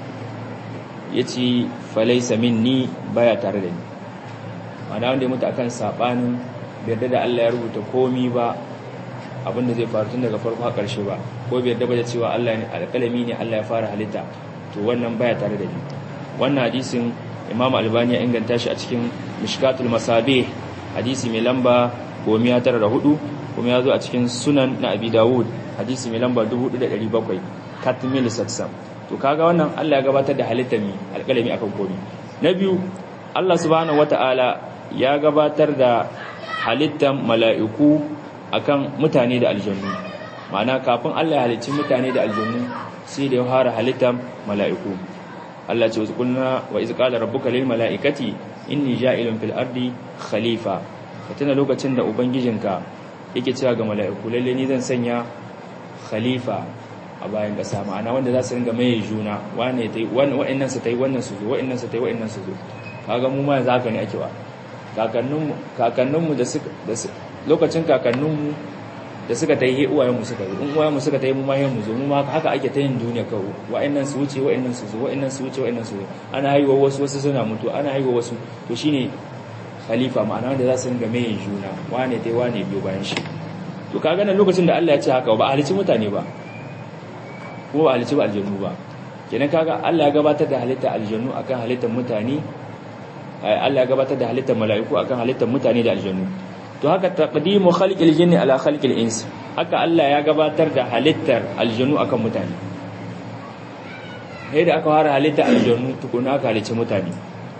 yace falaysa minni baya tare da ni ma'ana wanda ya mutu akan sabanin bai yarda da Allah ya rubuta komi ba abinda zai faru tun daga farko har karshe ba ko bai yarda ba da cewa Allah ne alƙalami ne Allah ya fara halitta to wannan baya tare da ni wannan hadisin imam albani ya inganta shi a cikin mishkatul masabe hadisi mai lamba gomiya tara da hudu kuma ya zo a cikin sunan na abi dawud hadisi mai lamba 4700 katmil saksam to kaga wannan Allah ya gabatar da halittar mi alƙalami akan komi na biyu Allah subhanahu wataala ya gabatar da halittar mala'iku akan mutane da aljannu ma'ana kafin Allah ya halicci mutane da aljannu sai da ya fara halittar mala'iku Allah ce kunna wa iz qala rabbuka lil mala'ikati inni ja'ilun fil ardi khalifa ka tuna lokacin da ubangijinka yake cewa ga mala'iku lalle ni zan sanya khalifa a bayan ƙasa ma'ana wanda za su ringa maye juna wane ta yi wa'annan su ta yi wannan su zo wa'annan su ta yi wa'annan su zo kaga mu ma yanzu haka ne ake wa kakanninmu da lokacin kakanninmu da suka ta yi uwayenmu suka zo in uwayenmu suka ta yi mu ma mu zo mu ma haka ake ta yin duniya kawo wa'annan su wuce wa'annan su zo wa'annan su wuce wa'annan su zo ana haihuwa wasu wasu suna mutu ana haihuwa wasu to shine khalifa ma'ana wanda za su ringa maye juna wane ta yi wane biyo bayan shi to kaga nan lokacin da Allah ya ce haka ba a halicci mutane ba ko ba halicci ba aljannu ba kenan kaga Allah ya gabatar da halitta aljannu akan halittar mutane Allah ya gabatar da halittar mala'iku akan halittar mutane da aljannu to haka taqdimu khalqil jinni ala khalqil ins haka Allah ya gabatar da halittar aljannu akan mutane sai da aka fara halittar aljannu tukuna aka halicci mutane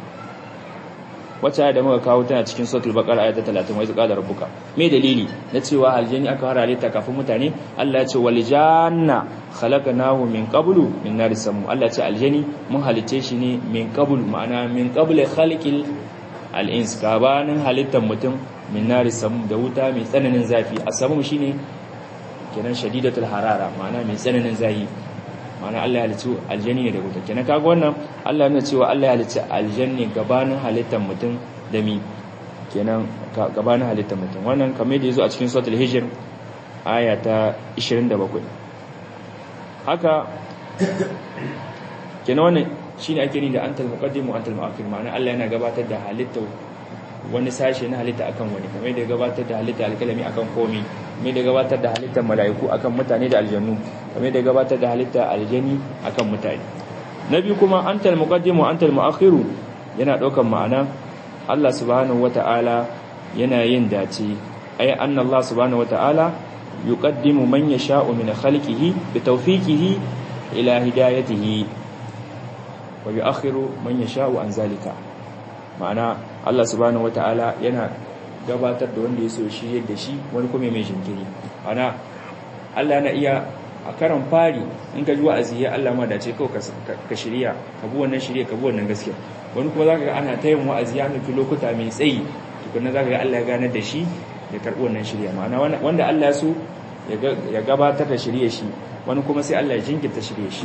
wacce da muka kawo tana cikin suratul baqara ayat 30 wai qala rabbuka me dalili na cewa aljanni aka fara halitta kafin mutane Allah ya ce wal janna khalaqnahu min qablu min nar samu Allah ya ce aljani mun halice shi ne min qablu ma'ana min qabli khalqil al-ins gabanin halittar mutum min nar samu da wuta mai tsananin zafi asamu shine kenan shadidatul harara ma'ana mai tsananin zafi ma'ana Allah ya halicci aljanni ne da wuta kenan kaga wannan Allah yana cewa Allah ya halicci aljanni gabanin halittar mutum da mi kenan gabanin halittar mutum wannan kamar da yazo a cikin suratul hijr aya ta 27 haka kenan wannan shine ake ni da antal muqaddim wa antal muakhir ma'ana Allah yana gabatar da halittar wani sashe na halitta akan wani kamar da gabatar da halitta alkalami akan komi kamar da gabatar da halittar mala'iku akan mutane da aljannu kamar da gabatar da halitta aljani akan mutane na biyu kuma antal muqaddimu antal muakhiru yana daukan ma'ana Allah subhanahu wata'ala yana yin dace ai anna Allah subhanahu wata'ala yuqaddimu man yasha'u min khalqihi bi tawfiqihi ila hidayatihi wa yu'akhiru man yasha'u an zalika ma'ana Allah subhanahu wata'ala yana gabatar da wanda ya so shi yadda shi wani kuma mai jinkiri ana Allah yana iya a karan fari in ka ji wa'azi ya Allah ma dace kawai ka shirya ka bi wannan shirya ka bi wannan gaskiya wani kuma zaka ga ana ta yin wa'azi ya nufi lokuta mai tsayi tukunna zaka ga Allah ya ganar da shi ya karbi wannan shirya ma'ana wanda Allah ya so ya gabatar da shirye shi wani kuma sai Allah ya jinkirta shirye shi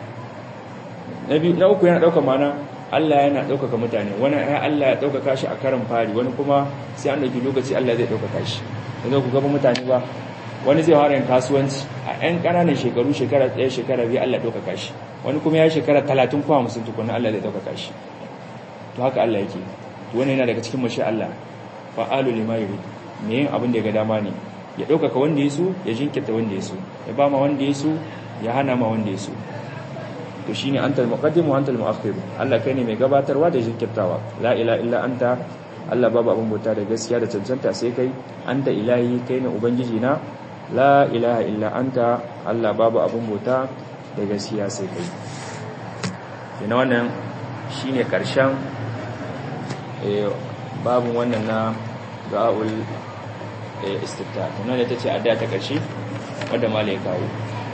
na uku yana ɗaukar ma'ana Allah yana ɗaukaka mutane wani ya Allah ya ɗaukaka shi a karan fari wani kuma sai an ɗauki lokaci Allah zai ɗaukaka shi yanzu ku gaba mutane ba wani zai fara yin kasuwanci a 'yan ƙananan shekaru shekara ɗaya shekara biyu Allah ɗaukaka shi wani kuma ya shekara talatin kuma musun tukuna Allah zai ɗaukaka shi to haka Allah yake to wani yana daga cikin mashi Allah fa'alu lima yurid me yin abin da ya ga dama ne ya ɗaukaka wanda ya so ya jinkirta wanda ya so ya ba ma wanda ya so ya hana ma wanda ya so to shine antal muqaddim wa antal muakhir Allah kai ne mai gabatarwa da jinkirtawa la ilaha illa anta Allah babu abin bauta da gaskiya da cancanta sai kai anta ilahi kai ne ubangiji na la ilaha illa anta Allah babu abin bauta da gaskiya sai kai kina wannan shine karshen eh babu wannan na ga'ul istifta kuma da tace adda ta karshe wanda malai kawo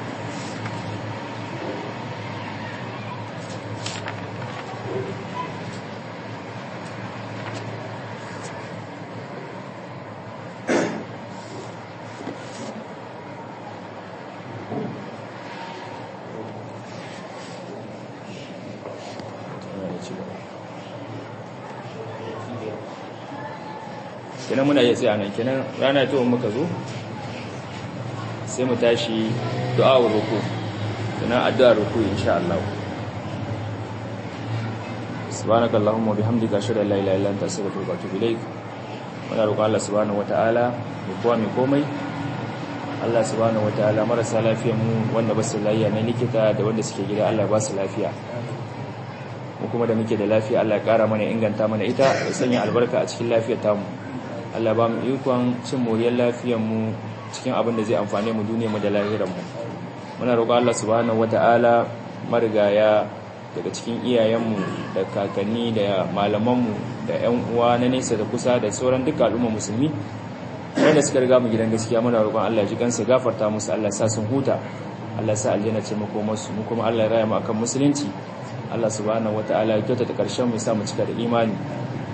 kenan muna iya tsaya nan kenan rana ta muka zo sai mu tashi du'a wa ruku kenan addu'a ruku insha Allah subhanaka allahumma bihamdika ashhadu an la ilaha illa anta astaghfiruka wa atubu ilaik muna roƙon Allah subhanahu wataala mu kowa mai komai Allah subhanahu wataala marasa lafiyar mu wanda ba su lafiya na likita da wanda suke gida Allah ba su lafiya mu kuma da muke da lafiya Allah ya ƙara mana inganta mana ita ya sanya albarka a cikin lafiyar tamu Allah ba mu ikon cin moriyar lafiyarmu cikin abin da zai amfane mu duniyarmu da lahiranmu muna roƙon Allah subhanahu wata'ala marigaya daga cikin iyayenmu da kakanni da malamanmu da ƴan uwa na nesa da kusa da sauran duka al'umma musulmi wanda suka riga mu gidan gaskiya muna roƙon Allah ji kansa gafarta musu Allah sa sun huta Allah sa aljanna ce makomarsu mu kuma Allah ya raya mu akan musulunci Allah subhanahu wata'ala ya kyautata karshen mu ya sa mu cika da imani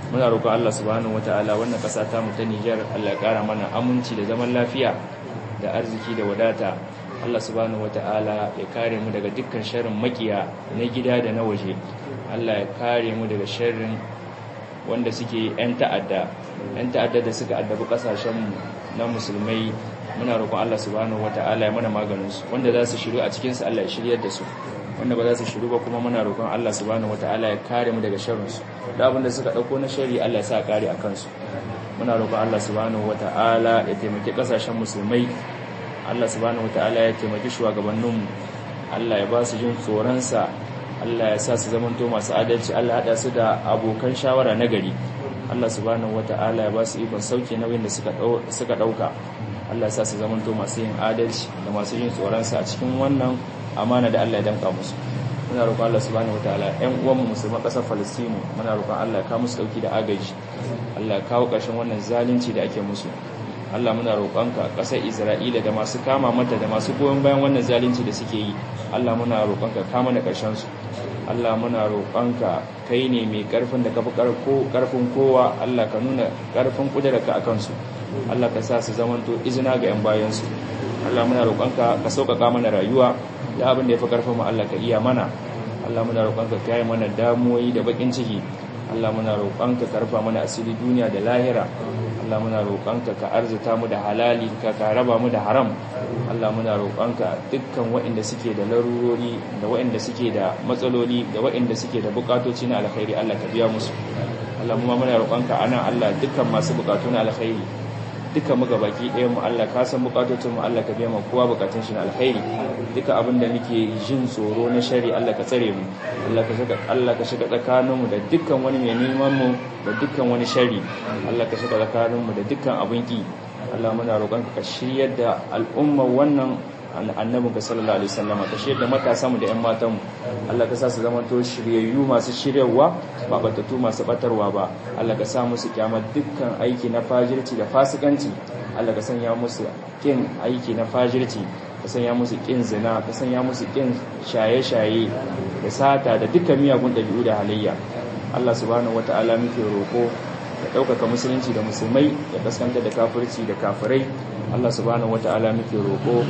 muna roƙon Allah subhanahu wataala wannan ƙasa ta mu ta Niger Allah ya ƙara mana aminci da zaman lafiya da arziki da wadata Allah subhanahu wataala ya kare mu daga dukkan sharrin makiya na gida da na waje Allah ya kare mu daga sharrin wanda suke yan ta'adda yan ta'adda da suka addabi kasashen mu na musulmai muna roƙon Allah subhanahu wataala ya mana maganin su wanda za su shiru a cikin su Allah ya shiryar da su wanda ba za su shiru ba kuma muna roƙon Allah subhanahu wataala ya kare mu daga sharrin su da abin da suka dauko na shari Allah ya sa kare a kansu muna roƙon Allah subhanahu wataala ya taimaki kasashen musulmai Allah subhanahu wataala ya taimaki shugabannin mu Allah ya ba su jin tsoron sa Allah ya sa su zamanto masu adalci Allah ya hada su da abokan shawara na gari Allah subhanahu wataala ya ba su ikon sauke nauyin da suka suka dauka Allah ya sa su zamanto masu yin adalci da masu yin tsoron sa a cikin wannan amana da Allah ya danka musu muna roƙon Allah subhanahu wataala ƴan uwanmu musulman ƙasar Falastinu muna roƙon Allah ya kawo musu dauki da agaji Allah ya kawo ƙarshen wannan zalunci da ake musu Allah muna roƙonka ƙasar Isra'ila da masu kama mata da masu goyon bayan wannan zalunci da suke yi Allah muna roƙonka ka mana ƙarshen su Allah muna roƙonka kai ne mai ƙarfin da kafi ƙarfin kowa Allah ka nuna ƙarfin ƙudurarka akan su Allah ka sa su zamanto izina ga 'yan bayansu Allah muna roƙonka ka sauƙaƙa mana rayuwa da abin da ya fi ƙarfin mu Allah ka iya mana Allah muna roƙonka ka yi mana damuwoyi da baƙin ciki Allah muna roƙonka ka rufa mana asiri duniya da lahira Allah muna roƙonka ka arzita mu da halali ka ka raba mu da haram Allah muna roƙonka dukkan waɗanda suke da larurori da waɗanda suke da matsaloli da waɗanda suke da buƙatoci na alkhairi Allah ka biya musu Allah mu muna roƙonka anan Allah dukkan masu buƙatu na alkhairi duka muka baki ɗaya mu Allah ka san bukatocin mu Allah ka biya mu kowa bukatun shi na alkhairi duka abin da muke jin tsoro na shari Allah ka tsare mu Allah ka shiga Allah ka shiga tsakanin mu da dukkan wani mai neman mu da dukkan wani shari Allah ka shiga tsakanin mu da dukkan abin ki Allah muna roƙon ka shiryar da al'umma wannan annabin ka sallallahu alaihi wasallam ka shiryar da matasa mu da ƴan matan mu Allah ka sa su zama to shiryayyu masu shiryarwa ba batatu masu batarwa ba Allah ka sa musu kyamar dukkan aiki na fajirci da fasikanci Allah ka sanya musu kin aiki na fajirci ka sanya musu kin zina ka sanya musu kin shaye-shaye da sata da dukkan miyagun ɗabi'u da halayya Allah subhanahu wata'ala muke roko ya ɗaukaka musulunci da musulmai ya kaskanta da kafirci da kafirai Allah subhanahu wata'ala muke roko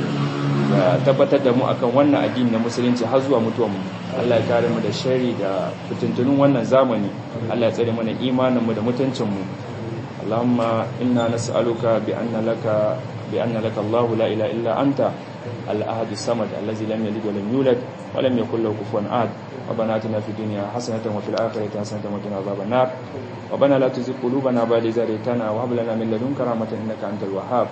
ya tabbatar da mu akan wannan addini na musulunci har zuwa mutuwan mu Allah ya kare mu da shari da fitintunun wannan zamani Allah ya tsare mana imanin mu da mutuncin mu Allahumma inna nas'aluka bi anna laka bi anna laka Allah la ilaha illa anta al-ahad as-samad allazi lam yalid wa lam yulad wa lam yakul lahu kufuwan ahad ربنا اتنا في الدنيا حسنه وفي الاخره حسنه وقنا عذاب النار ربنا لا تزغ قلوبنا بعد إذ هديتنا وهب لنا من لدنك رحمه انك انت الوهاب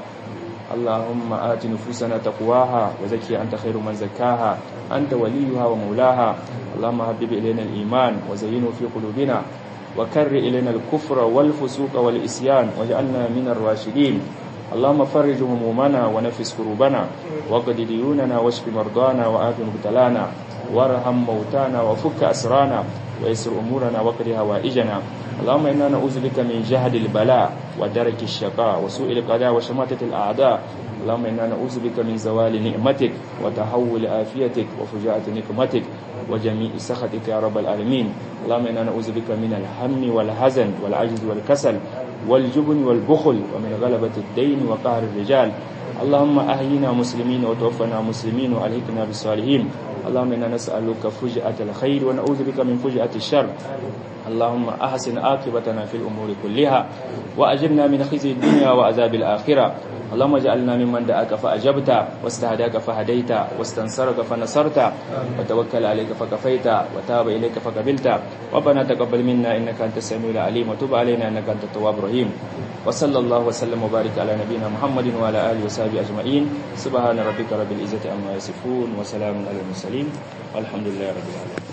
اللهم آت نفوسنا تقواها وزكي أنت خير من زكاها أنت وليها ومولاها اللهم حبب إلينا الإيمان وزينه في قلوبنا وكر إلينا الكفر والفسوق والإسيان واجعلنا من الراشدين اللهم فرج همومنا ونفس كروبنا وقد ديوننا واشف مرضانا وآت مبتلانا وارحم موتانا وفك أسرانا ويسر أمورنا وقر هوائجنا اللهم إنا نعوذ بك من جهد البلاء ودرك الشقاء وسوء القضاء وشماتة الأعداء اللهم إنا نعوذ بك من زوال نعمتك وتحول آفيتك وفجاءة نقمتك وجميع سخطك يا رب العالمين اللهم إنا نعوذ بك من الهم والحزن والعجز والكسل والجبن والبخل ومن غلبة الدين وقهر الرجال اللهم أهينا مسلمين وتوفنا مسلمين وألهكنا بالصالحين اللهم إنا نسألك فجأة الخير ونعوذ بك من فجأة الشر اللهم أحسن عاقبتنا في الأمور كلها وأجرنا من خزي الدنيا وعذاب الآخرة اللهم اجعلنا ممن دعاك فأجبت واستهداك فهديت واستنصرك فنصرت وتوكل عليك فكفيت وتاب إليك فقبلت ربنا تقبل منا إنك أنت السميع العليم وتب علينا إنك أنت التواب الرحيم وصلى الله وسلم وبارك على نبينا محمد وعلى آله وصحبه أجمعين سبحان ربك رب العزة عما يصفون وسلام على المرسلين والحمد لله رب العالمين